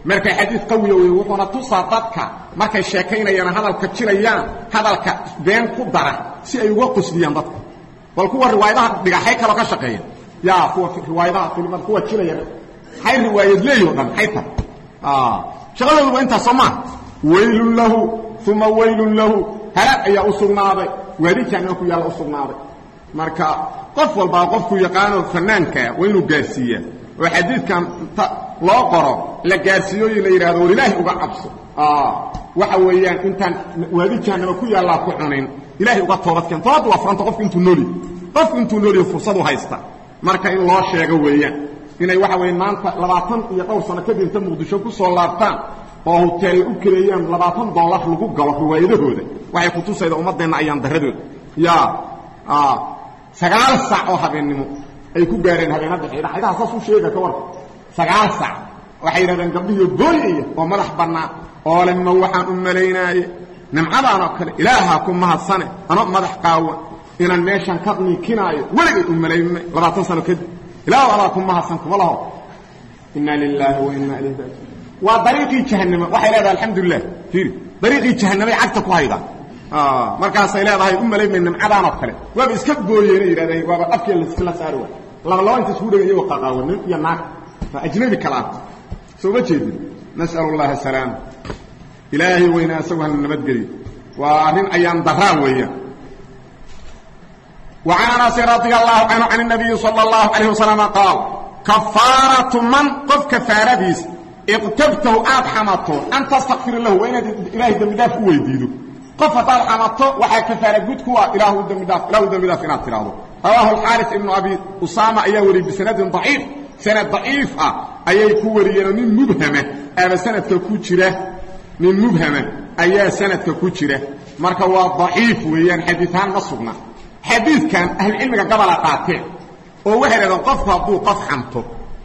marka xadiid qawiya wey wuxuuna tusaa dadka markay sheekaynayaan hadalka jirayaan hadalka been ku dara si ay uga qosliyaan dadka bal kuwa riwaayadaha dhigaxay kaloo ka shaqeeya yaa kuwa riwaayadaha filimada kuwa jiraya hay riwaayad leeyo dhan hay tar shaqadoodu waa intaas soo maa waylun lahu uma waylun lahu halaag ayaa u sugnaaday waadi jaanima ku yaalla u sugnaaday marka qof walbaa qofku yaqaano fanaankaa waa inuu gaarsiiyaa oo xadiidkan ta loo qoro la gaarsiiyo iyo la yidhahdo war ilaahay uga cabso waxa weeyaan intaan waadi jahanama ku yaallaa ku cunin ilaahay uga toobadkeen toobadda waa furanta qofku intuu noolyahy qofku intuu noolyahy fursadu haysta marka in loo sheego weeyaan inay waxa weeye maanta labaatan iyo dhowr sano kadib inta muqdisho ku soo laabtaan oo huteelay u keleeyaan labaatan dollar lagu galo riwaayadahooda waxay kutusayda ummaddeenna ayaan daradooda ya sagaal sac oo habeennimo ay ku gaareen habeenadda xidha xidhaha saas u sheega ka warka sagaal sac waxay yidhahdeen gabdhihiio booyaya oo madax bannaan oo le ma waxaan u malaynaaye nimcadaan oo kale ilaahaa ku mahadsane ano madax qaawan inaan meeshan ka niikinaayo weligay u malaynay labaatan sano kadib ilaah adaa ku mahadsan kuma laho inna lilaahi wa inna ilayhi raajiun waa dariiqii jahannama waxay leedahay alxamdulilah fiiri dariiqii jahannamay cagta ku haydaa markaasay leedahay u malaymay nimcadaan oo kale waaba iska gooyeena yidhahdeen waaba afkii laskala saari waay laba laba inta isku dhega iyagoo qaqaawan nin iyo naag waa ajnabi kala ah soo ma jeedin nas'alu llaha asalaama ilaahay weynaa isagu hana nabadgeliyo waa arrin ayaan daraa weeyaan وعن أنس رضي الله عنه عن النبي صلى الله عليه وسلم قال كفارة من قف كفارتيس اقتبته آد حمته أن تستغفر له وإن إله دمداف ويديده قف طال حمته وحا كفارة قد كوا إله دمداف إله دمداف إنات تراده رواه الحارث ابن أبي أسامة أيوري بسند ضعيف سند ضعيف أي كورينا من مبهمة أما سند كوتشرة من مبهمة أي سند كوتشرة مركوا ضعيف ويان حديثان نصبنا xadiidkan ahlucilmiga gabala qaateen oo waxay dhahdeen qofku hadduu qof xanto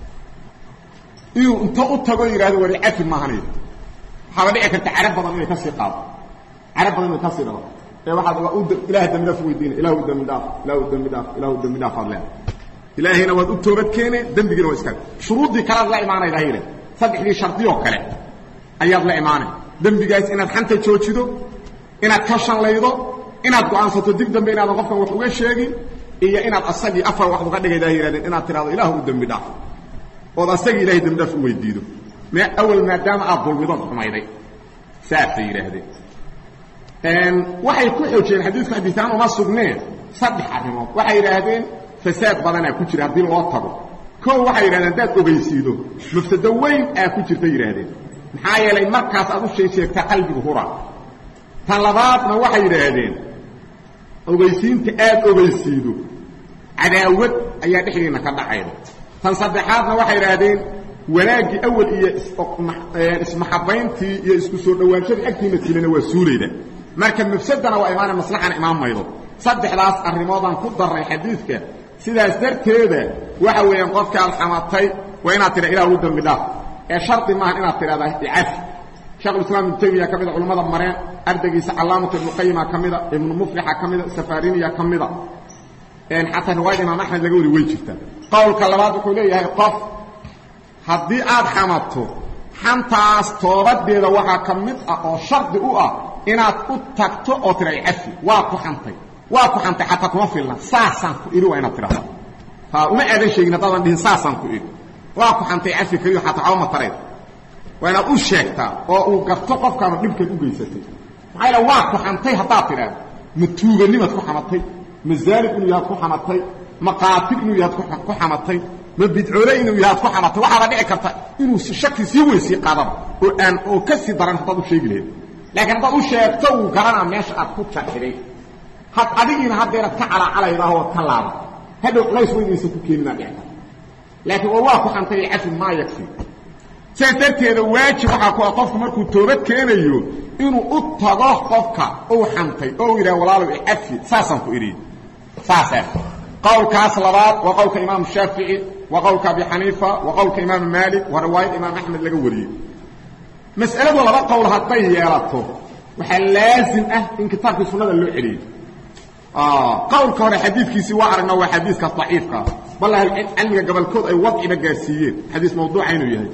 inuu inta u tago yidhahdo wari cafi maahanay waxaaba dhici karta carab badan inay ka sii qaado carab badan inay ka sii dhado ee waxaad ilaah dembi dhaaf weydiina ilahu dembi dhaaf ilahu dembi dhaaf ilahu dembi dhaaf aad leedahay ilaahayna waad u toobad keene dembigiina waa iska shuruuddii kalead la imaanayda hayre saddexdii shardiyoo kale ayaad la imaanay dembigaas inaad xanta joojido inaad ka shanlaydo inaad go'aansato dib dambe inaadan qofkan wax uga sheegin iyo inaad asagii afar wax uga dhigaydaa yidhahdeen inaad tidhahdo ilahu u dembi dhaaf ood asagii ilahay dembi dhaaf u weydiido m awal maadaama aad dulmidood xumayday saasay yidhaahdeen waxay ku xoojiyeen xadiidku xadiiaan uma sugneen saddex arrimood waxay yidhaahdeen fasaad badanaa ku jira haddii loo tago koo waxay yidhahdeen haddaad ogeysiido mafsado weyn aa ku jirta yidhaahdeen maxaa yeelay markaas aad u shee sheegtaa qalbigu hura tan labaadna waxay yidhaahdeen ogeysiinta aad ogeysiido cadaawad ayaa dhexdiinna ka dhacayda tan saddexaadna waxay idhaahdeen wanaaggii awal iyo ismaxabayntii iyo isku soo dhowaanshadii agtiina tilana waa suulayda marka mafsadana waa imaana maslaxana imaan maydo saddexdaas arrimoodaan ku darray xadiidka sidaas darteeda waxa weeyaan qofka alxamatay waa inaad tidha ilah ugu dambi dhaaf ee shardi maaha inaad tidhahdaa icafi shekhulislaam ibnu taymiya ka mida culimmada mareen ardaygiisa calaamatu ibnuqayima ka mida ibnu muflixa ka mida safariniya ka mida xataa riwaayada imaam axmed laga wari way jirtaa qowlka labaad wuxuu leeyahay qof haddii aad xamato xantaas toobadeeda waxaa ka mid ah oo shardi u ah inaad u tagto oo tira cafi waa ku xantay waa ku xantay xataa kuma filna saasaan ku idhi waa inaad tidhahda ha uma aadan sheegin haddaadan dhihin saasaan ku idhi waa ku xantay cafi keliyo xataa cawama tarayd waa inaad u sheegtaa oo uu garto qofkaanu dhibkeed u geysatay maxaa yaele waa ku xantay haddaad tidhaahdo ma tuuganimaad ku xamatay ma zaalib inuu yahaad ku xamatay ma qaatil inuu yahaad ku xamatay ma bidcoole inuu yahaad ku xamatay waxaaba dhici karta inuu shaki sii weysii qaadaba oo aan oo ka sii daran haddaad u sheegi lahayd laakiin haddaad u sheegto uu garanaa meesha aad ku jaxiday had adigiina haddeeraad ka calaacalaydaah oad ka laaba hadhow culays weynaysa ku keeninaa dhici karta laakiin oo waa ku xantay cafi maa yagfi sidaas darteeda waajib waxaa ku ah qofku markuu toobad keenayo inuu u tago qofka uu xantay oo u yidhaha walaalow icafi saasaan ku idhi saasaa qowlkaas labaad waa qowlka imaamu shaafici waa qowlka abi xaniifa waa qowlka imaamu maalik waa riwaayad imaam axmed laga wariyey mas'aladu laba qowl hadday yeelato waxaa laazim ah in kitaabkii sunnada loo celiyo qowlka hore xadiidkiisii waa aragna waa xadiiskaas daciifkaa bal cilmiga gobolkood ay wadciba gaarsiiyeen xadiis mawduuca inuu yahay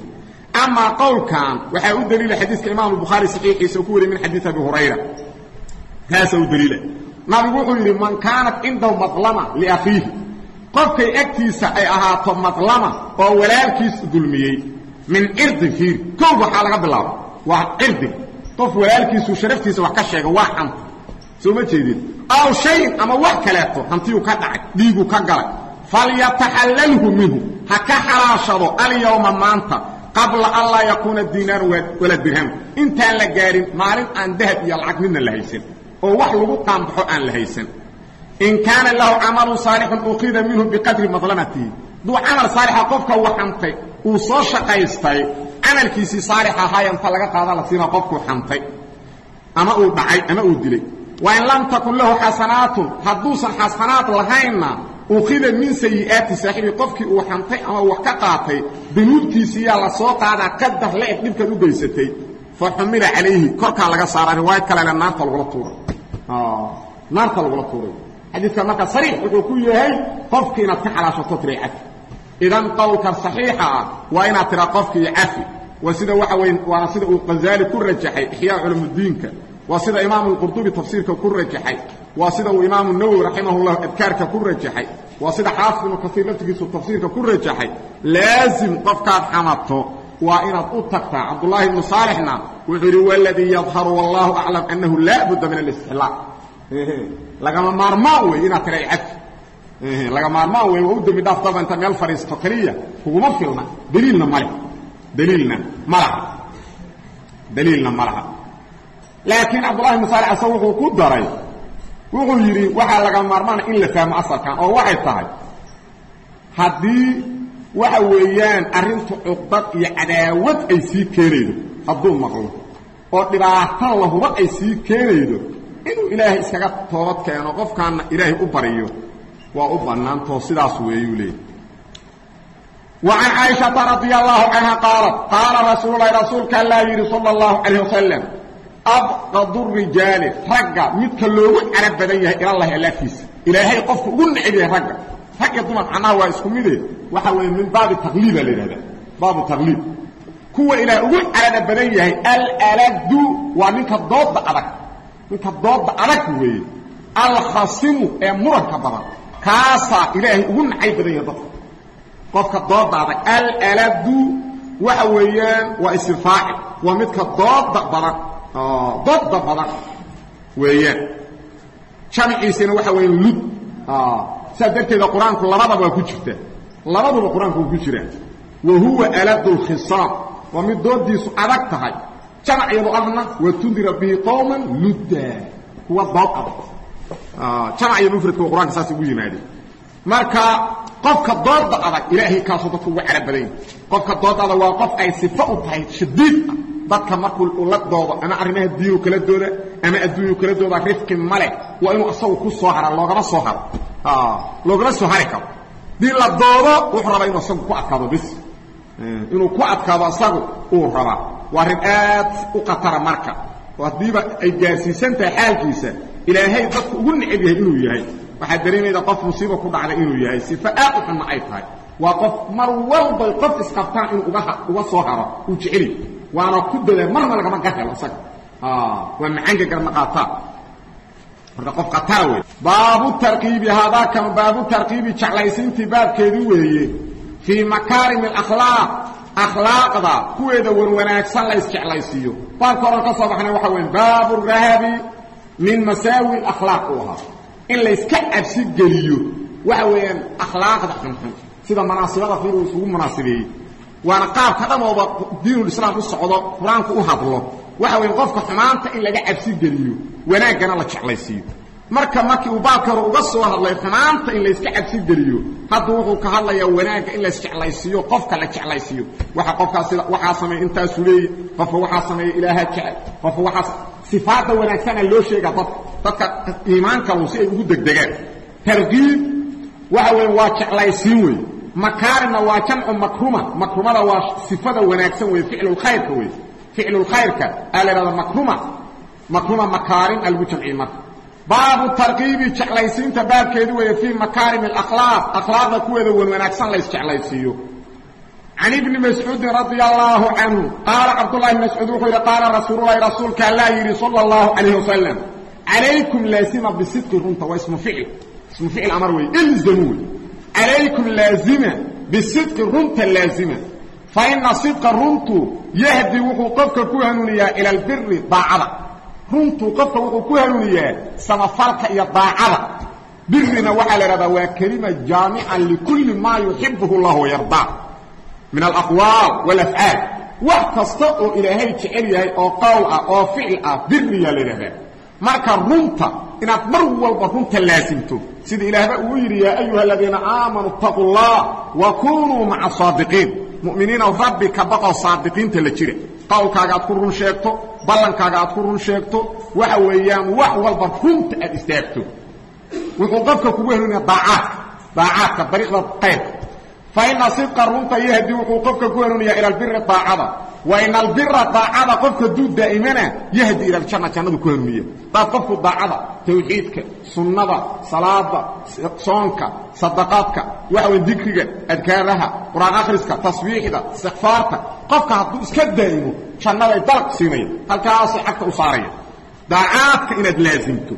amaa qowlkan waxaa u daliila xadiiska imaamu bukhaari saxiixiisa oo ku wariyay min xadiid abi hurayra kaasaa u daliila nabigu wuxuu yidhi man kaanat cindahu madlama liakhiihi qofkay agtiisa ay ahaato madlama oo walaalkiis dulmiyey min cirdin fiiri kow waxaa laga bilaaba waa cirdig qof walaalkiisu sharaftiisa wax ka sheega waa xanta soo ma jeedin aw shayin ama wax kaleeto hantiyuu ka dhacay dhiiguu ka galay falyataxallalhu minhu ha ka xalaashado alyawma maanta qabla an laa yakuuna diinaaru wala dirham intaan la gaarin maalin aan dahab iyo lacag midna la haysan oo wax lagu qaanbaxo aan la haysan in kaana lahu camalun saalixun uqida minhu biqadri madlamatihi duu camal saalixa qofka uu xantay uu soo shaqaystay camalkiisii saalix ahaaya inta laga qaada la siina qofkuu xantay ama uu dhacay ama uu dilay wa in lam takun lahu xasanaatun hadduusan xasanaad lahaynna ukhida min sayi'aati saaxibii qofkii uu xantay ama wax ka qaatay danuubtiisiiyaa la soo qaadaa qadar la-eg dhibkan u geysatay fa xumila calayhi korkaa laga saaraa riwaayad kalena naarta lagula tuuray naarta lagula tuuray xadiidka marka sariix wuxuu ku yahay qofkii inaad ka xalaashato tiray cafi idan qowlka saxiixa ah waa inaad tiraa qofkii cafi waa sida waxa weye waana sida uu qazaali ku rajaxay ixyaa culumudiinka waa sida imaamu lqurdubi tafsiirka ku rajaxay waa sida uu imaamu nawowi raximahullah adkaarka ku rajaxay waa sida xaafid ibnu kasiir laftigiisu tafsiirka ku rajaxay laazim qofkaad xamato waa inaad u tagtaa cabdullaahi ibnu saalixna wuxuu yidhi waladii yadharu wallahu aclam annahu laa budda min alistixlaaq lagama maarmaan wey inaad tira cafi laga maarmaan wey waa u dembi dhaaf daba inta meel fadhiisto keliya kuguma filna daliilna male daliilna ma laha daliilna ma laha laakiin cabdullahi ibnu saalix asa wuxuu ku daray wuxuu yidhi waxaa laga maarmaana in la fahmo asalkan oo waxay tahay haddii waxa weeyaan arrintu cuqdad iyo cadaawad ay sii keenaydo hadduu maqlo oo dhibaato lahuba ay sii keenaydo inuu ilaahay iskaga toobad keeno qofkaanna ilaahay u bariyo waa u bannaantoo sidaas weeyuu leeyay wa can caaishata radia allahu canha qaalat qaala rasuululahi rasuulka allaa yidhi sala allahu calayh wasalam abqadu rijaali ragga midka loogu carab badan yahay ilallahi allaaftiisa ilaahay qofka ugu neceb yahay ragga rag iyo dumar macnaha waa isku mide waxa weeye min baabi taqliiba la yidhahdaa baabu taqliib kuwa ilaah ugu carada badan yahay alaladu waa ninka dooda adag ninka dooda adag weeye alkhasimu ee muranka badan kaasaa ilaahay ugu nacay badan yahay dadka qofka dooda adag alaladu waxa weeyaan waa isirfaacil waa midka dooda badan dooda badan weeyaan jamciisina waxa weya lud sidaas darteeda qur-aanku labadaba waa ku jirta labaduba qur-aanku waa ku jiraa wa huwa aladu lkhisaam waa mid doodiisu adag tahay jamcyadu ahna wa tundira bihi qowman ludda kuwa dood adag jamc iyo mufradka qur-aanka saas ugu yimaadeen marka qofka dooda adag ilaahay kaasoo dadka ugu carab badan yahi qofka dooda adag waa qof ay sifo u tahay shadiid ah dadka markuu ula doodo ama arrimaha diinu kala dooda ama adduunyu kala dooda rifqi male waa inuu asagu ku soo hara loogama soo haro loogama soo hari karo dii la doodo wuxuu rabaa inuu asagu ku adkaado bis inuu ku adkaado asagu uu rabaa waa arrin aad u khatara marka oo haddiiba ay gaarsiisan tahay xaalkiisa ilaahay dadku ugu neceb yahay inuu yahay waxaad dareemayda qof musiiba ku dhacda inuu yahay sifo aad u xunna ay tahay waa qof mar walbay qof isqabtaan inuu uga uga soo haro uu jeceli waana ku dadaa marna lagama gahelo isaga waa macaanka garma qaataa marka qof khatara wey baabu tarkiibi haadaakan baabu tarkiibi jeclaysiintii baabkeedii weeye fii makaarim alakhlaaq akhlaaqda kuweeda warwanaagsan la isjeclaysiiyo baabka oran ka soo baxnay waxa weya baabu rahabi min masaawi akhlaaq uu ahaa in layska cabsi geliyo waxa weeyaan akhlaaqda xunxun sida manaasibada fiir uu isugu munaasibeeyey waana qaabka dhamooba diinulislaam u socdo qur-aanku u hadlo waxa weya qofka xumaanta in laga cabsi geliyo wanaaggana la jeclaysiiyo marka markii uu baabka hore uga soo hadlay xumaanta in layska cabsi geliyo hadda wuxuu ka hadlayaa wanaagga in laisjeclaysiiyo qofka la jeclaysiiyo waxa qofkaas sida waxaa sameeya intaasu leeya qofka waxaa sameeya ilaaha jecel qofka waxaas sifaadda wanaagsana loo sheegaa dadka dadka iimaankalu si ay ugu degdegaan tarkiib waxa weya waa jeclaysiin wey makaarimna waa jamcu makruma makrumada waa sifada wanaagsan wey ficlulkhayrka wey ficlulkhayrka aa la ihahda makruma makruma makaarim aa lagu jamciye marka baabu tarkiibi jeclaysiinta baabkeedu weeye fii makaarim alakhlaaq akhlaaqda kuweeda wan wanaagsan la isjeclaysiiyo can ibni mascuudin radia allaahu canhu qaala cabdullahi bn mascuud wuxuu yidhi qaala rasuululahi rasuulka allaa yidhi sala allahu calayh wasalam calaykum laazima bisidqi runta waa ismu ficil ismu ficil amar wey ilzamu wey calaykum laazima bisidqi runta laazima fa ina sidqa runtu yahdi wuxuu qofka ku hanuuniyaa ila albiri daacada runtuu qofka wuxuu ku hanuuniyaa samafalka iyo daacada birina waxaa la idhahdaa waa kelima jaamica likulli maa yuxibuhu llahu wayardaa min alaqwaal walafcaal wax kasta oo ilaahay jecel yahay oo qowl ah oo ficil ah biriyaa la idhahdaa marka runta inaad mar walba runta laasimto sida ilaahba uu yidhi yaa ayuha aladiina aamanuu itaquu llah wa kunuu maca saadiqiin mu'miniinow rabbi ka baqoo saadiqiinta la jira qowlkaaga aad ku run sheegto ballankaaga aad ku run sheegto waxa weeyaan wax walba runta aad istaagto wuxuu qofka kugu hanuuniya daacaadka daacaadka dariiqda qayrka fa ina sidqa runta yahdi wuxuu qofka ku hanuuniyaa ila albiri daacada wa ina albira daacada qofka duu daa'imana yahdi ila aljanna jannadu ku hanuuniya daad qofku daacada tawxiidka sunnada salaada soonka sadaqaadka waxa wey dikriga adkaaraha qur-aan akhriska tasbiixda istikfaarta qofka hadduu iska daa'imo jannaday dalq siinaya halkaasay cagta u saaraya daacaadka inaad laasimto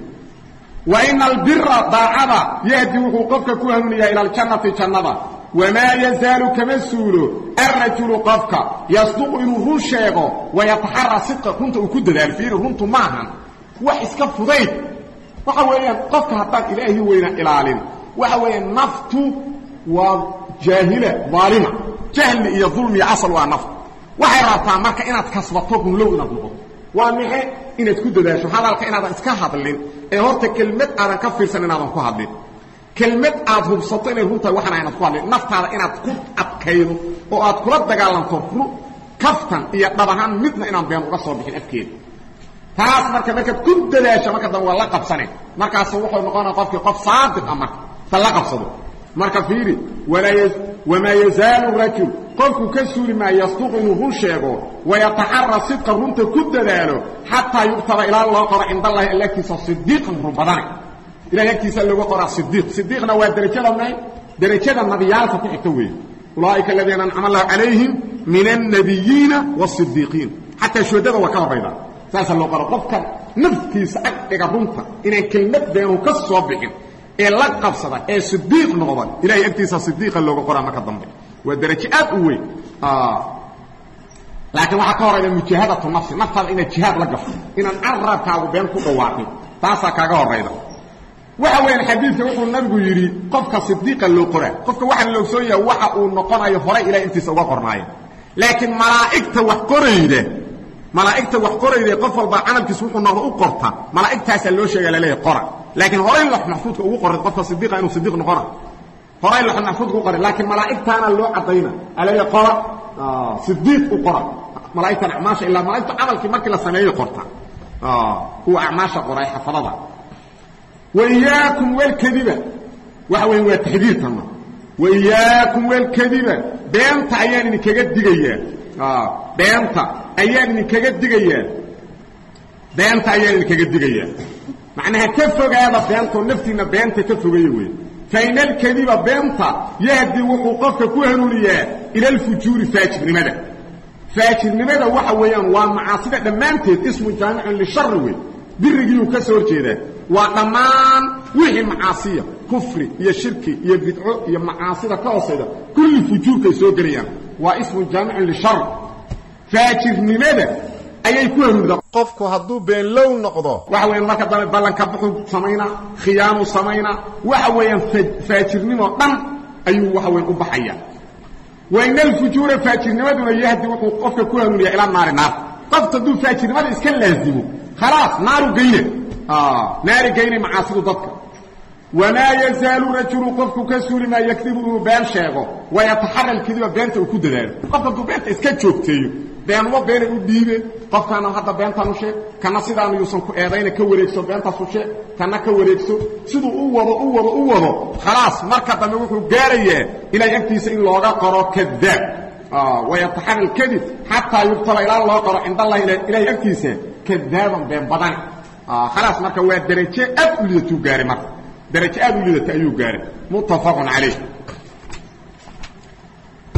wa ina albira daacada yahdi wuxuu qofka ku hanuuniyaa ila aljannati jannada wamaa yazaalu kama suulo alrajulu qofka yasduqu inuu run sheego wayataxara sidqa runta uu ku dadaalo fiiri runtu maahan wax iska fudayd waxa weeyaan qofka haddaan ilaahi weyna ilaalin waxa weeyaan naftu waa jaahila daalima jahli iyo dulmiya asal waa naftu waxay rabtaa marka inaad kasbato runlow inaad noqoto waa maxe inaad ku dadaasho hadalka inaadan iska hadlin ee horta kelmad aadan ka fiirsan inaadan ku hadlin kelmad aad hubsato inay runtahay waxana inaad ku hadlin naftaada inaad ku adkaydo oo aad kula dagaalanto kaftan iyo dhab ahaan midna inaan been uga soo bixin afkeeda taas marka markaad ku dadaasho marka dambe waa la qabsane markaas wuxuu noqonaya qofkii qof saadiq ah marka ta la qabsado marka fiiri wamaa yazaalu rajul qofku ka suuli maayo yasduqu inuu run sheego wayataxara sidqa runta ku dadaalo xataa yugtaba ilaa loo qoro cind allahi alla agtiisa sidiiqan run badane ilahay agtiisa looga qoraa sidiiq sidiiqna waa derajada may derajada nabiyaalka ku xigta weeye ulaaئika aladiina ancama allahu calayhim min الnabiyiina والصidiiqiin xataa shuhadada waa ka horayda saasaa loo qoro qofka naftiisa ag dhiga runta inaan kelmad beenu ka soo bixin ee la qabsada ee sidiiq noqda ilahay agtiisa sidiiqa looga qoraa marka dambe waa derajo aad u weyn laakiin waxaa ka horayda mujaahadatu nafsi naftaada inaad jihaad la gasho inaan carabkaagu been ku dhawaaqin taasaa kaaga horayda waxa weeyaan xadiidka wuxuu nabigu yidhi qofka sidiiqa loo qoraa qofka waxaa la ogsoon yaha waxa uu noqonayo horay ilahay intiisa uga qornaayo laakiin malaa'igta wax qorayda malaa'igta wax qorayda qof walba camalkiisa wuxuu noqdo u qorta malaa'igtaasaa loo sheega laleeyahay qora laakiin horay lax maxfuudka ugu qoray qofka sidiiqa inuu sidiiq noqona horay lax maxfuudka u qoray laakiin malaa'igtaana loo caddayna alaleeyahay qora sidiiq u qora malaa'igtan acmaasha ilaa malaa'igtu camalkii markii la sameeyo qorta kuwa acmaasha qoray xafadada وإyaaكم wlkdiba waxa weya waa taxdiirtana وإyaaكum wlkdiba beenta ayaan idinkaga digayaa beenta ayaan idinkaga digayaa beenta ayaan idinkaga digayaa macnaha ka fogaada beentoo naftiina beenta ka fogaya wey fain اlkdiba beenta yahdi wuxuu qofka ku hanuuniyaa ilى اlfujuuri faajirnimada faajirnimada waxa weeyaan waa macaasida dhammaanteed ismu jaamicun lishari wey birigiiyuu ka soo horjeedaa waa dhammaan wixii macaasiya kufri iyo shirki iyo bidco iyo macaasida ka hoosayda kulli fujuurkay soo gelayaan waa ismu jaamicun lishar faajirnimada ayay ku hanuuda
qofku hadduu beenlow noqdo
waxa weeyaan marka dambe ballanka buxuu samaynaa khiyaanu samaynaa waxa weeyaan faajirnimoo dhan ayuu waxa weyan u baxaya wain alfujuura faajirnimaduna yahdi wuxuu qofka ku hanuuniyaa ilaa naari naar qofta hadduu faajirnimada iska laazimo khalaas naaru geyne naari geyne macaasidu dadka wamaa yazaalu rajulu qofku ka suuli maa yakdibu inuu been sheego wayataxara lkadiba beenta uu ku dadaalo qofka hadduu beenta iska joogteeyo beenumo beenay u dhiibe qofkaana hadda beentaan u sheeg kana sidaanu yuusan ku eedayna ka wareegso beentaasu sheeg kana ka wareegso siduu u wado u wado u wado khalaas marka dambe wuxuu gaarayaa ilahay agtiisa in looga qoro kadaab wayataxara alkadib xataa yubtala ilaa loo qoro cind allahi ilahay agtiisa kadaaban been badan khalaas marka waa derajo aad u lidatuu gaaray marka derajo aad u lidata ayuu gaaray muttafaqun calayh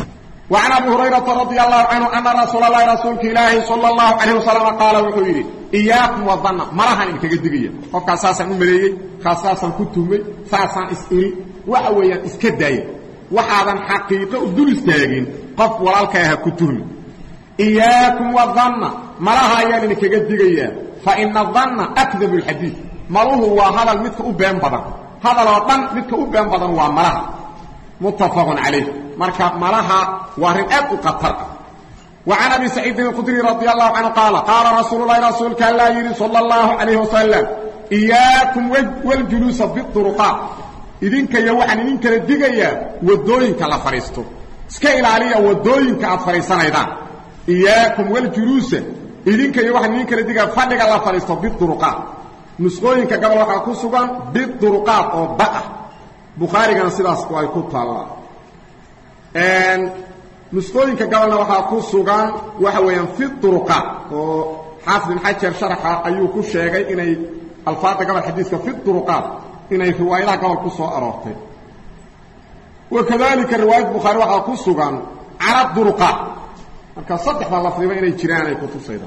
وعن أبي هريرة رضي الله عنه أن رسول الله رسولك إلهي صلى الله عليه وسلم قال وحيري إياكم والظن مرها إنك قدقية وفق أساسا أمريي خاصاسا كتومي ساسا إسئري وحويا إسكداي وحاذا حقيقة ودول استاقين قف ولالك يها كتومي إياكم والظن مرها إنك قدقية فإن الظن أكذب الحديث مروه هو هذا المتك أبين بدن هذا الوطن متك أبين بدن هو مرها متفق عليه marka malaha waa rin aad u qatar ah وعن أبي سعيد الخدري رضي الله عنه قال قال رسول الله رسولك الله يري صلى الله عليه وسلم إياكم والجلوس بالطرقات idinka iyo waxaan idin kala digayaa wadooyinka la fariisto iska ilaaliya wadooyinka aad fariisanaydaan iyaakum waljuluusa idinka iyo waxaan idin kala digayaa fadhiga la fariisto biduruqaat nusqooyinka gabal waxaa ku sugan biduruqaat oo ba ah bukhaarigana sidaas ay ku taallaa nusqooyinka gabalna waxaa ku sugan waxa weeyaan fi duruqaat oo xaafid ibn xajar sharaxa ayuu ku sheegay inay alfaada gabal xadiiska fi duruqaat inay riwaayadaha gobol ku soo aroortay wakadalika riwaayad bukhaari waxaa ku sugan cala duruqaat marka saddexda lafdiba inay jiraan ay kutusayda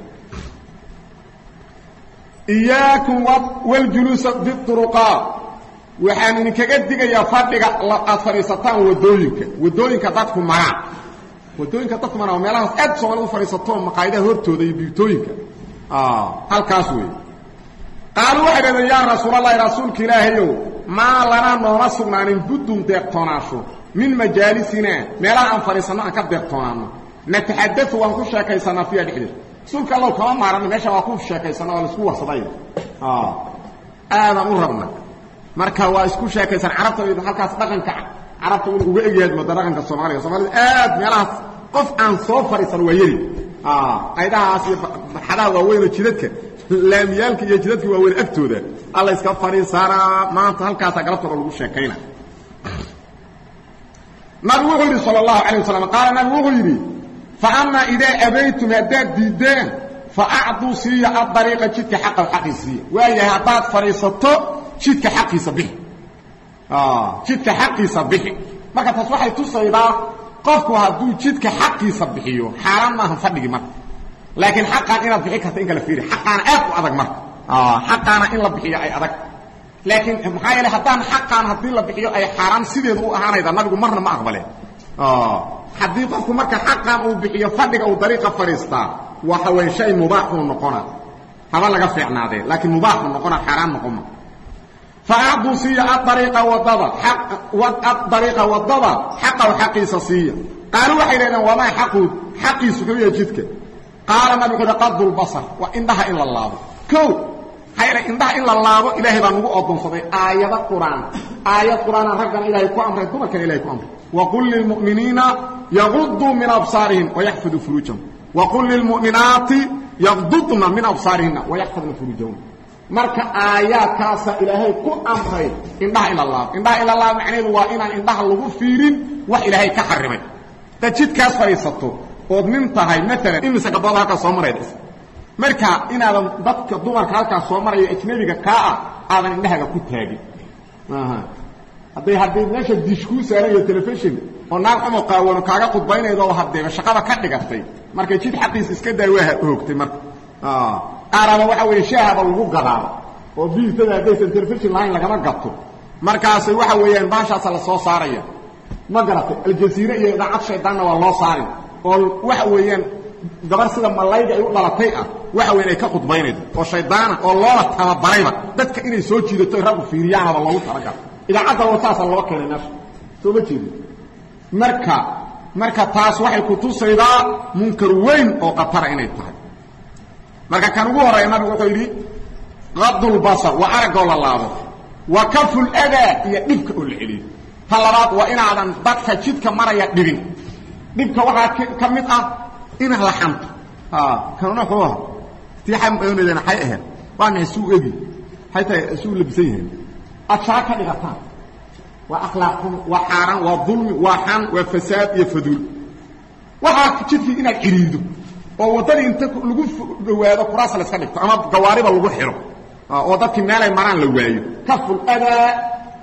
iyaakum waljuluusa biduruqaat waxaan idinkaga digayaa fadhiga aad fadhiisataan wadooyinka wadooyinka dadku maraan wadooyinka dadku maraan meelahaas aad soomaalida u fadhiisato maqaayadaha hortooda iyo biibtooyinka halkaas wey qaaluu waxay dhahdeen yaa rasuulalahi rasuulka ilaahayow maa lanaa nooma sugnaanin buddun deeqtoonaasho min majaalisinaa meelaha aan fadhiisanno aan ka deeqtoonaanno nataxadau waan ku sheekaysanaa fiiha dhexdeed rasuulka allow kama maaranno meesha waa ku sheekaysanna waa laisku warsaday aadaan u rabna marka waa isku sheekaysan carabta halkaas dhaqanka carabta inu uga egyahay mooda dhaqanka soomaaliga soomaalida aad meelahaas qof aan soo fadhiisan waa yari aydahaas iyo barxadaha waaweynoo jidadka laamiyaalka iyo jidadka waaweyn agtooda alla iska fadhiisanaa maanta halkaasaa galabtooda lagu sheekayna nabigu wuxuu yidhi sal اlahu alيه wasalam qaala nabigu wuxuu yidhi faama idaa abaytum haddaad diiddeen faacduu siiya adariiqa jidka xaqa xaqii siiya waayahay haddaad fadhiisato jidka xaqiisa bixi jidka xaqiisa bixi marka taas waxay tusaydaa qofku hadduu jidka xaqiisa bixiyo xaaraan maaha fadhigi marka laakiin xaqaan inaad bixi karta in kala fiiri xaqaana aad u adag marka xaqaana in la bixiyo ay adag laakiin maxaa yeele haddaan xaqaan haddii la bixiyo ay xaaraan sideedu u ahaanayda nabigu marna ma aqbaleen haddii qofku marka xaqaan uu bixiyo fadhiga uu dariiqa fadhiistaa waxa weeye shay mubaaxuu noqona haba laga fiicnaadee laakiin mubaaxuu noqona xaaraan noqoma faacduu siiya aariiqa wadada adariiqa wadada xaqaw xaqiisa siiya qaaluu waxay dhahdeen wamaa xaqu xaqiisu wuxuu yahay jidka qaala nabigu wuxu uhi qadulbasar waa indhaha in la laabo o maxaa yeele indhaha in la laabo ilaahay baa nagu odoonsaday aayado qur'aan aayad qur'aana raggana ilaahay ku amray dumarkana ilahay ku amray waqul lilmu'miniina yaguduu min absaarihim wayaxfaduu furuujahum waqul lilmu'minaati yagdudna min absaarihina wayaxfadna furuujahum marka aayaadkaasa ilaahay ku amray indhaha in la laabo indhaha in la laabo macnaheedu waa inaan indhaha lagu fiirin wax ilaahay ka xarimay dad jidkaas fadhiisato ood nin tahay maalan imise gabdooda halkaas soo marayda marka inaadan dadka dumarka halkaas soo maraya ajnabiga kaa ah aadan indhahaga ku taagin hadday hadday meesha dish kuu saaran iyo telefishon oo naag xumo qaawano kaaga khudbaynaydo oo hadeeba shaqada ka dhigatay markay jid xaqiisa iska daa waa hoogtay marka qaaraba waxa weeye shaahaba lagu gadaaba oo biiltada haddaysan telefishon lahayn lagama gato markaasay waxa weeyaan baashaasa la soo saaraya ma garatay aljaziire iyo idaacad shaydaanna waa loo saari oo waxa weeyaan gabar sida malayga ay u dhalatay ah waxa weyan ay ka khudbaynaydo oo shaydaana oo loola tababarayba dadka inay soo jiidato raggu fiiriyaanaba loogu talagalo idaacadda loosaasa loo keenay meesha soo ma jeedin marka marka taas waxay kutusaydaa munkar weyn oo khatara inay tahay marka kan ugu horreeya nabigu wuxuu yidhi qadulbasar waa araggoo la laabo wa kaful adaa iyo dhibka oo la celiyo ta labaad waa inaadan dadka jidka maraya dhibin dhibka waxaa ka mid ah inaad la xanto kanuna xuu aha tiixaoonadeen xay ahayd waa maxay suu egi xay tahay suu labisan yahay aad shaa ka dhigataan waa akhlaaq xun waa xaaraan waa dulmi waa xan waa fasaad iyo faduul waxaa jidkii inaad ciriirdo oo waddadii inta lagu dhawaado kuraas la iska dhigto ama gawaariba lagu xiro oo dadkii meelay maraan la waayo kaful adaa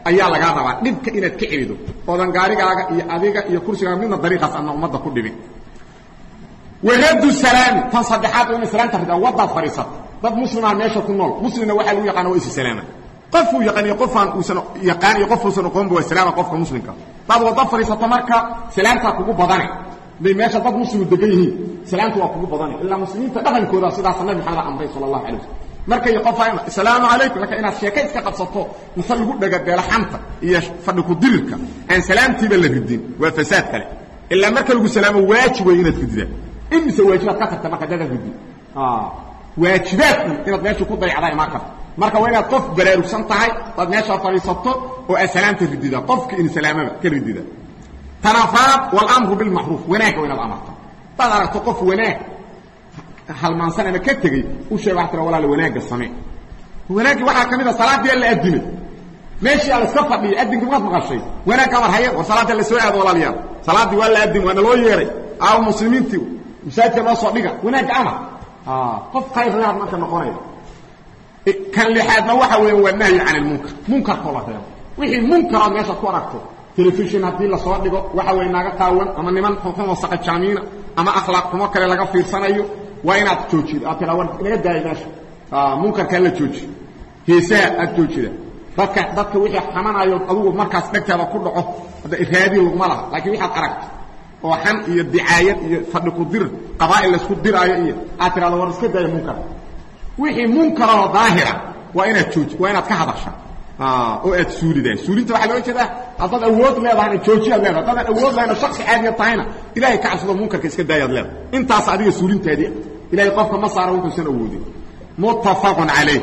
ayaa lagaa rabaa dhibka inaad ka celido oodan gaarigaaga iyo adiga iyo kursigaaga midna dariiqaas adna ummadda ku dhibin waradu salaami tan saddexaad oo ina salaamta ridaa wadaad fadhiisata dad muslimaha meesha ku nool muslimna waxaa lagu yaqaana waa isi salaama qofuu yaqaan iyo qofaan uusan yaqaan iyo qof uusan aqoonba waa salaama qofka muslimka dad wada fadhiisata marka salaamtaa kugu badane haday meesha dad muslimu degan yihiin salaamta waa kugu badane ilaa muslimiinta dhaqankooda sidaasa nabi maxamed amray sala allahu alay waslm markay qofa asalaamu calaykum laka inaad sheeka iska qabsato mise lagu dhagabeelo xanta iyo fadhi ku dirirka aan salaamtiiba la ridin waa fasaad kale ilaa marka lagu salaamo waajib way inaad riddaa imise waajibaad ka tagta marka dadaad ridin waajibaadku inaad meesha ku dayacdaa imaan karta marka waa inaad qof baraarugsan tahay daad meeshaa fadhiisato oo aad salaamta ridida qofka in salaamaba ka ridida tanafaad walamru bilmacruuf wanaagga waa inaad amarta hadaad aragto qof wanaag halmaansan ama ka tegey u sheeg waa tira walaal wanaagga samee wanaaggii waxaa ka mid a salaadii la adimay meeshii ala iska fadhiya adinki maad maqashay wanaag amar haye war salaadii la soo aado walaalayaal salaaddii waa la adim waana loo yeeray aaw muslimiintii masaajidka noo soo dhiga wanaagga amar qof khayrlaad marka noqonaya kan lixaadna waxa weya waa nahyi can ilmunkar munkarkoo la reebo wixii munkarood meeshaad ku aragto telefishin haddii lasoo dhigo waxa weeye naga qaawan ama niman xunxumo saqajaamiina ama akhlaaq xumo kale laga fiirsanayo waa inaad joojido aad tiraa war naga daaya meesha munkarkaa la jooji heesaha aad joojida dadka dadka wixii xamanayo adugu markaas dhegtaada ku dhaco hadda iraadi laguma laha laakiin waxaad aragto oo xan iyo dicaayad iyo fadhi ku dir qabaa'il laysku diraayo iyo aad tirahdo war iska daaya munkar wixii munkaroo daahira waa inaad jooji waa inaad ka hadasha oo aad suulidaa suulinta waxaa looga jeedaa haddaad awood leedahayna joojiyaad leedahay haddaadan awood lahayna shaksi caadiya tahayna ilahay ka cabsado munkarka iska daayaad leedahay intaas adiga suulintaadii ilahay qofka ma saara wuxuusan awoodin muttafaqun calayh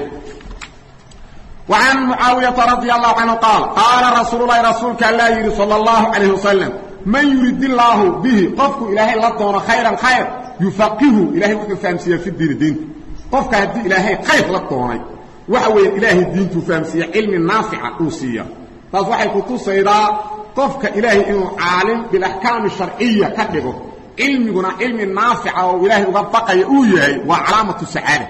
وعن معاaوية رضي الله عنه قال قال رsuuل اللhi رasuulka aلa yidhi صلى الله عليه وسلم maن يurid الlaaه bه qofku ilaahay la doono khayرa khayر يuفaqihu ilahay wuxuu fahamsiiya في diini diinta qofka haddii ilaahay khayr la doonay waxa weeye ilaahay diintuu fahamsiiya cilmi naafica uu siiya taas waxay ku tusaydaa qofka ilaahay inuu caalim biاlaxkaami sharciya ka dhigo cilmiguna cilmi naafica oo ilaahay uga baqaya uu yahay waa calaamatu sacaada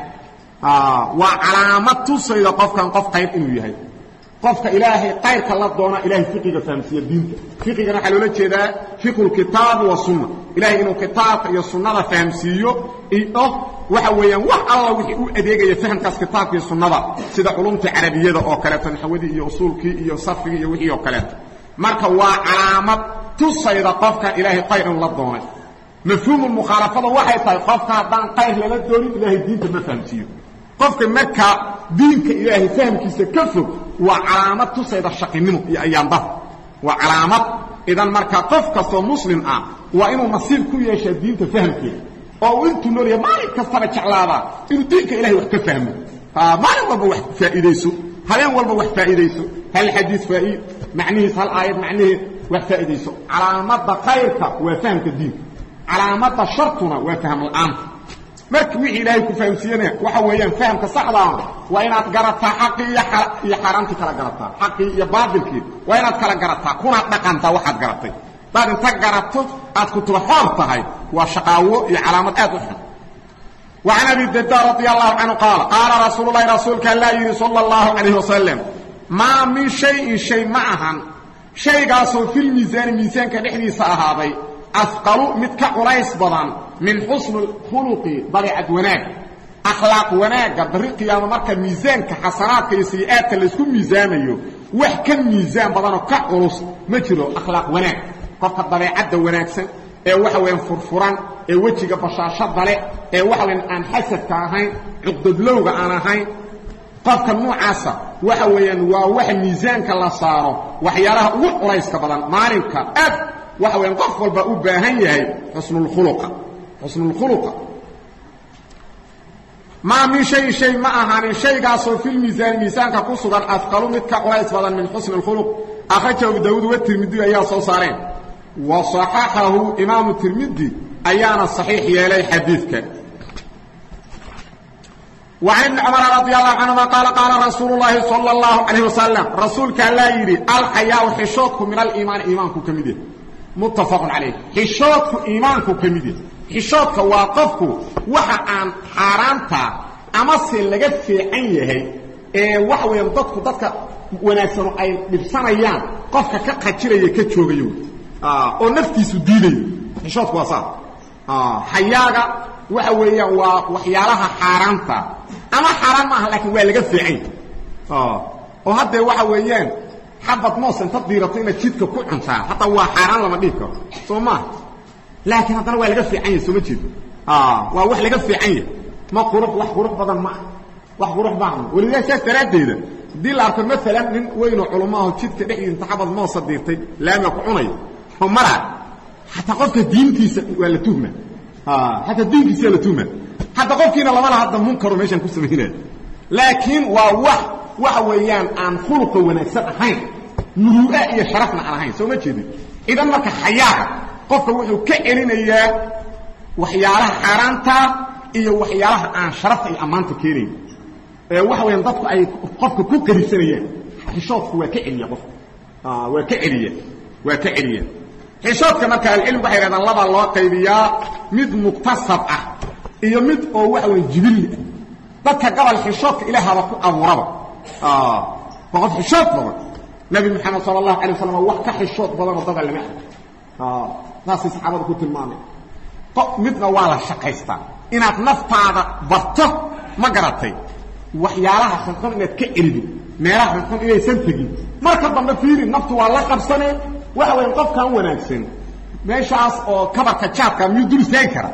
waa calaamad tusayda qofkan qof qayr inuu yahay qofka ilaahay qayrka la doona ilahay fiqiga fahamsiiya diinta fiqigana waxaa loola jeedaa fiqu lkitaabi wasunna ilahay inuu kitaabka iyo sunnada fahamsiiyo iyo waxa weeyaan wax alla wixii u adeegaya fahamkaas kitaabka iyo sunnada sida culumta carabiyada oo kaleeto naxwadii iyo usuulkii iyo sarfigii iyo wixii oo kaleeto marka waa calaamad tusayda qofkan ilaahay qayr inuu la doonay mafhuumu mukhaalafada waxay tahay qofka haddaan qayr lala doonin ilaahay diinta ma fahamsiiyo qofka markaa diinka ilaahay fahamkiisa ka fog waa calaamad tusayda shaqinimo iyo ayaandaba waa calaamad idan markaa qof kastoo muslim ah waa inuu nasiib ku yeeshaa diinta fahamkeeda oo uu intuu noolya maalin kastaba jeclaadaa inuu diinka ilahay wax ka fahmo maalin walba wax faa'iidayso habeen walba wax faa'iidayso hal xadiis faa'iid macnihiis hal aayad macnaheed wax faa'iidayso calaamadda khayrka waa fahamka diinka calaamadda shartuna waa fahm la'aanta marka wixii ilaahay ku fahamsiiyana waxa weeyaan fahamka saxdaa waa inaad garataa xaqii iyo iyo xaaraamtii kala garataa xaqii iyo baadilkii waa inaad kala garataa kunaad dhaqantaa waxaad garatay daad inta garato aad kutuba xoor tahay waa shaqaawo iyo calaamad aad u xun وعن أبي الدرداء رضي الله عنه قال قال رسول الله رسولك الله يري صلى الله عليه وسلم ما من شيء شيء معها شيء قاسو في الميزان ميزان كنحدي سأهاضي أثقل متك قريس بضان من حسن الخلق ضريعة وناك أخلاق وناك ضريق يا مركا ميزان كحسنات كيسيئات اللي اسكو ميزان أيو وحكا ميزان بضانو كقرص مجرو أخلاق وناك قفت ضريعة وناك سن ee waxa weeyaan furfuran ee wejiga bashaashada leh ee waxa weeyaan aan xasadka ahayn cuqdadlowga aan ahayn qofka noocaasa waxa weeyaan waa wax miisaanka la saaro waxyaalaha ugu culayska badan maalinka aad waxa weeyaan qof walba u baahan yahay xusnulkhuluqa xusnulkhuluqa maa min shay shay ma ahaanin shaygaasoo fil miisaan miisaanka ku sugan afqalu mid ka culays badan min xusni lkhuluq akhrajahu daawuud wa tirmidi ayaa soo saareen وصححه إمام الترمذي أيانا صحيح يلي حديثك وعن عمر رضي الله عنهما قال قال رسول الله صلى الله عليه وسلم رسولك لا يري الحياء حشوتكم من الإيمان إيمانكم كمده متفق عليه حشوتكم إيمانكم كمده حشوتك واقفكم وحا عن حرامتا أما سيلغت في عيه ee wax weyn dadku dadka wanaagsano ay dhibsanayaan qofka ka qajiraya ka joogayo oo naftiisu diidayo xishoodku waa saa xayaaga waxa weeyaan waa waxyaalaha xaaraanta ama xaaraan maaha laakiin waa laga fiicanya oo haddee waxa weeyaan xabad moos inta diirato inaad jidka ku cuntaa hataa waa xaaraan lama dhihi karo soo maaha laakiin haddana waa laga fiican yahy soo ma jeedo waa wax laga fiican yahy ma qurux wax qurux badan ma ah wax qurux badan welidaa saas daraaddeeda haddii la arko maalan nin weynoo culumaaho jidka dhexdiisa inta xabad moosa diirtay laamiga ku cunaya oo maraa xataa qofka diintiisa waa la tuhma xataa diinkiisa waa la tuhma hadda qofkiina lama laha hadda munkaro meeshaan ku samaynaya laakiin waa wax waxa weeyaan aan khuluqa wanaagsan ahayn muruu'a iyo sharafna aan ahayn soo ma jeedin idan marka xayaaga qofka wuxuu ka celinayaa waxyaalaha xaaraantaa iyo waxyaalaha aan sharafta iyo ammaanta keenayn ee waxa weyaan dadku ay qofka ku karisanayaan xishoodku waa ka celiya qofka waa ka celiya waa ka celiya xishoodka marka alcilmi waxay hahdaan labaa loo qaybiyaa mid muktasab ah iyo mid oo waxa weya jibilli ah dadka gabal xishoodka ilaahaba ku abuuraba waa qof xishood badan nabi moxamed sala allahu alay waslam wax ka xishood badanoo dada lama arko saasay saxaabada ku tilmaamay midna waa la shaqaystaa inaad naftaada barto ma garatay waxyaalaha xunxun inaad ka celido meelaha xunxun inaysan tegin marka dambe fiiri naftu waa la qabsanee waxa weya qofkan wanaagsan meeshaas oo kabarka jaadka miyuu dul istaagi kara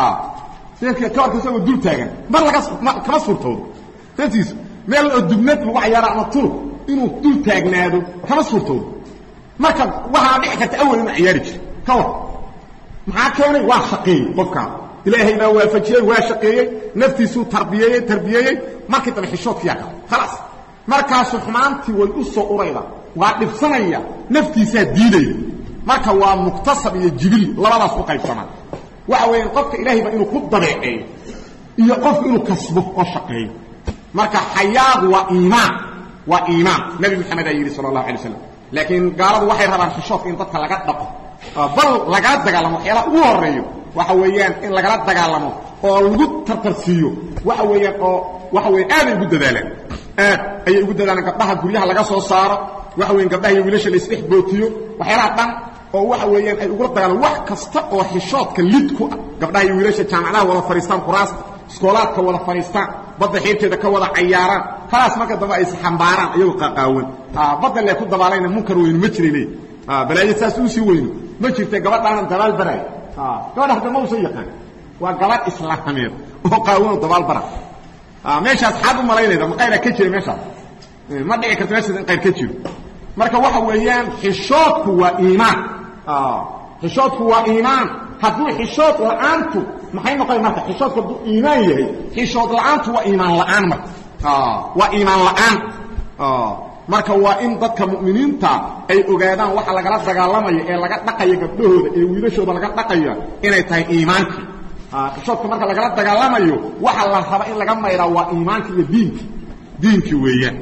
kabarka isagoo dul taagan mar laga kama suurtoodo satiis meel oo dubnad lagu cayaaro ama tulub inuu dul taagnaado kama suurtoodo marka waxaa dhici karta awal inuu ciyaari jiro ka war maxaa keenay waa shaqeeyey qofkaan ilaahay baa waafajiyey waa shaqeeyey naftiisuu tarbiyeeyey tarbiyeeyey markii dambe xishoodkiyaa kala khalaas markaasu xumaantii way u soo urayda waa dhibsanaya naftiisaa diidaya marka waa muktasab iyo jibil labadaas u qaybsamaa waxa weeyaan qofka ilaahayba inuu ku dabeeceeyo iyo qofku inuu kasbo oo shaqeeyo marka xayaagu waa iimaan waa iimaan nabi maxamed aa yidhi sala allahu alay slam laakiin gaaladu waxay rabaan xishoodka in dadka laga dhaqo bal lagala dagaalamo waxyaalaha ugu horeeyo waxa weeyaan in lagala dagaalamo oo lagu tartarsiiyo waxa weeyaan oo waxa weya aaday ugu dadaalaan aad ayay ugu dadaalaan gabdhaha guryaha laga soo saaro waxa weyan gabdhaha iyo wiilasha la isdhex bootiyo waxyaalaha dhan oo waxa weeyaan ay ugula dagaalaan wax kasta oo xishoodka lid ku ah gabdhaha iyo wiilasha jaamacadaha wada fadhiistaan kuraasta iskoolaadka wada fadhiistaan badda xiirteeda ka wada cayaaraan khalaas marka dambe ay isxambaaraan iyagoo qaqaawan badda lee ku dabaalayna munkar weynu ma jiray leey balaayo saas uusii weyno ma jirta gabadhaanan dabaal baraay gabadha hadda ma usan yaqaan waa gabadh islaameed oo qaawanoo dabaal bara meeshaas xaad u malaynayda ma qayra ka jira meeshaas ma dhici karto meeshaas in qayr ka jiro marka waxa weeyaan xishoodku waa iimaan xishoodku waa iimaan hadduu xishood la'aantu maxay noqon marka xishoodku hadduu iimaan yahay xishood la'aantu waa iimaan la'aan marka waa iimaan la'aan marka waa in dadka mu'miniinta ay ogaadaan waxa lagala dagaalamaya ee laga dhaqaya gabdhahooda ee wiilashooda laga dhaqaya inay tahay iimaankii xishoodka marka lagala dagaalamayo waxa la raba in laga mayraa waa iimaanki iyo diinki diinkii weeyaan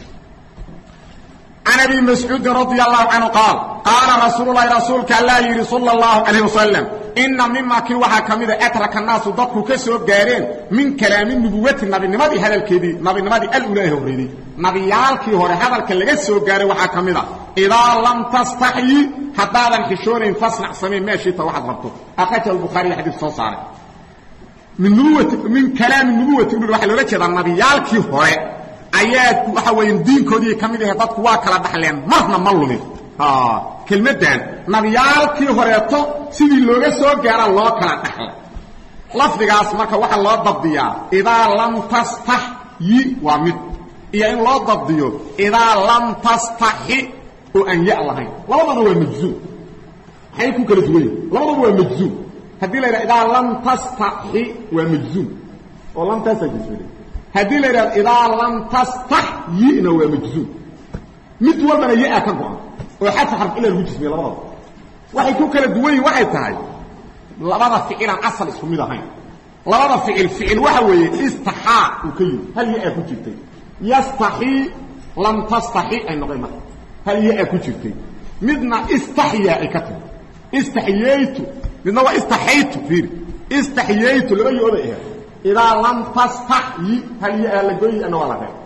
can abi mascuudin radia allahu canhu qaal qaala rasuululahi rasuulka allaa yidhi sala allahu calayh wasalam inna mima kii waxaa ka mida atraka naasu dadku ka soo gaareen min kalaami nubuwati nabinimadii hadalkeedii nabinimadii alulaahi horreeyey nabiyaalkii hore hadalka laga soo gaaray waxaa ka mid a idaa lam tastaxyi haddaadan xishoonayn fasnac samayn meeshiita waxaad rabto akhraja albukhaariya xadiis soo saaray min nubuwati min kalaami nubuwati ulul waxaa loola jeedaa nabiyaalkii hore ayaa waxa weya diinkoodii ka mid ahe dadku waa kala dhaxleen marna ma lumin kelmaddan nabiyaalkii horeeto sidii looga soo gaara loo kala dhaxlay lafdigaas marka waxaa loo dabdiyaa idaa lam tastaxyi waa mid iyo in loo dabdiyo idaa lam tastaxi oo aan ya lahayn labadaba waa majzuum maxay ku kala duwan yihin labadaba waa majzuum haddii la yidhaha idaa lam tastaxi waa majzuum oo lam tastajisl haddii la yidhahdo idaa lam tastaxyina waa majzuum mid walbana ya-a ka go-an oo xadfa xarf ila lagu jismiye labadaba waxay ku kala duwan yihin waxay tahay labada ficilaan asal isku mid ahayn labada ficil ficil waxa weeye istaxaa uu ka yimi hal ya-a ku jirtay yastaxii lam tastaxi ay noqon marka hal ya-a ku jirtay midna istaxyaa ay ka timi istaxyeytu midna waa istaxaytu fiiri istaxyeytu laba yo-oday aheed idaa lam tastaxyi hal ya-a la gooyi ana waa la reeb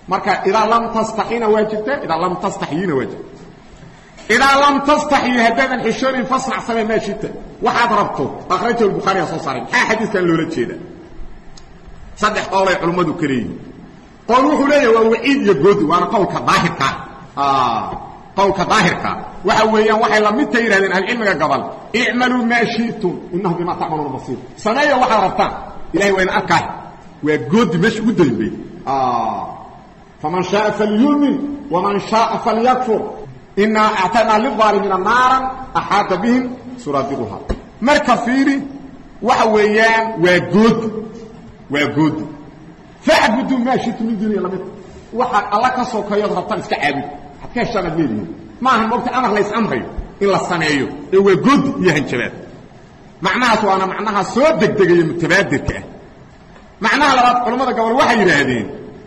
marka idaa lam tastaxina waa jirta idaa lam tastaxyina waa jirta idaa lam tastaxyi haddaadan xishoonin fasnac samee maa shita waxaad rabto akhrajahu lbukhaariga soo saaray maxaa xadiiskan loola jeeda saddex qowlay culummadu ka leeyihin qowl wuxuu leeyahay waa waciid iyo goodi waana qowlka daahirkaa qowlka daahirkaa waxa weeyaan waxay la midta yidhahdeen ahlucilmiga gobol icmaluu maa shi'tum innahu bimaa tacmaluuna basiir sameeya waxaad rabtaan ilahay waa ina arkaay waa goodi meesha ugu dambey faman shaaa falyumin waman shaaa falyakfur inaa actadnaa lilaalimiina naaran axaata bihim suraadiquha marka fiiri waxa weeyaan waa goodi waa goodi facbudu maa shitu min duuniya lamid waxaad alla ka sokeeyood rabtaan iska caabud waxaad ka heshaan aad leedihiin ma aha mogta amar lays amrayo in la sameeyo ee waa goodi iyo hanjabaad macnahaas waana macnaha soo degdegaya mutabaadirka ah macnaha labaad culammada gobol waxay yidhaahdeen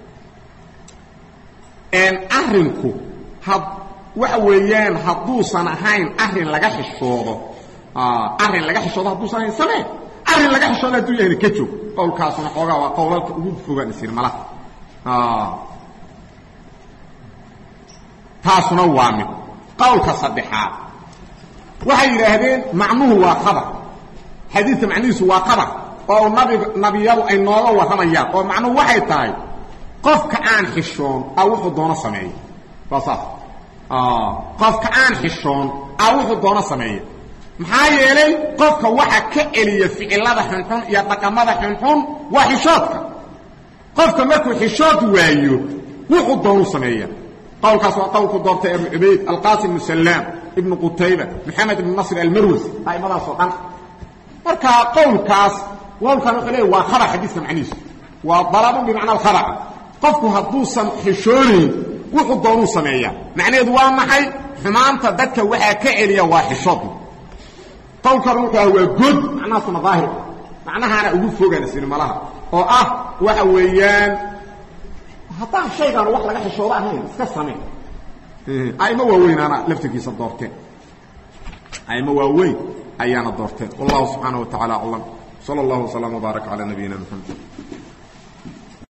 arrinku had waxa weeyaan hadduusan ahayn arrin laga xishoodo arrin laga xishoodo hadduusan ahayn samee arrin laga xishoodo hadduu yahayna ka joog qowlkaasuna xoogaa waa qowlalka ugu fogaan isir malaha taasuna waa mid qowlka saddexaad waxay yidhaahdeen macnuhu waa qabar xadiidka macnihiisu waa qabar oo nabi nabiyadu ay nooga warramayaan oo macnuhu waxay tahay qofka aan xishoon a wuxuu doono sameeya waa saas qofka aan xishoon a wuxuu doono sameeya maxaa yeelay qofka waxa ka celiya ficilada xunxun iyo dhaqamada xunxun waa xishoodka qofka markuu xishood waayo wuxuu doonu sameeya qowlkaas waa qowlku doortay abu cubayd alqaasim ibnu salaam ibnu qutayba maxamed ibnu nasr almarwasi aimadaasoo dhan marka qowlkaas qowlkan wuxuu leeya waa khabar xadiiska macnihiisu waa dalabun bimacna alkhabar qofku hadduusan xishoonayn wuxuu doonuu sameeyaa macnaheedu waa maxay xumaanta dadka waxaa ka celiya waa xishood qowlkan wuxuu ah waa good macnahaasuna daahir macnahaana ugu fogaan isnimalaha oo ah waxa weeyaan haddaan shaygaan wax laga xishoodo ahayn iska samee aimo waaweynaana laftirkiisa doorteen aimo waaweyn ayaana doorteen wallahu subxaanaه wa taعala aclam salى اllah وsلام وbaarak calى nabiyina mxamed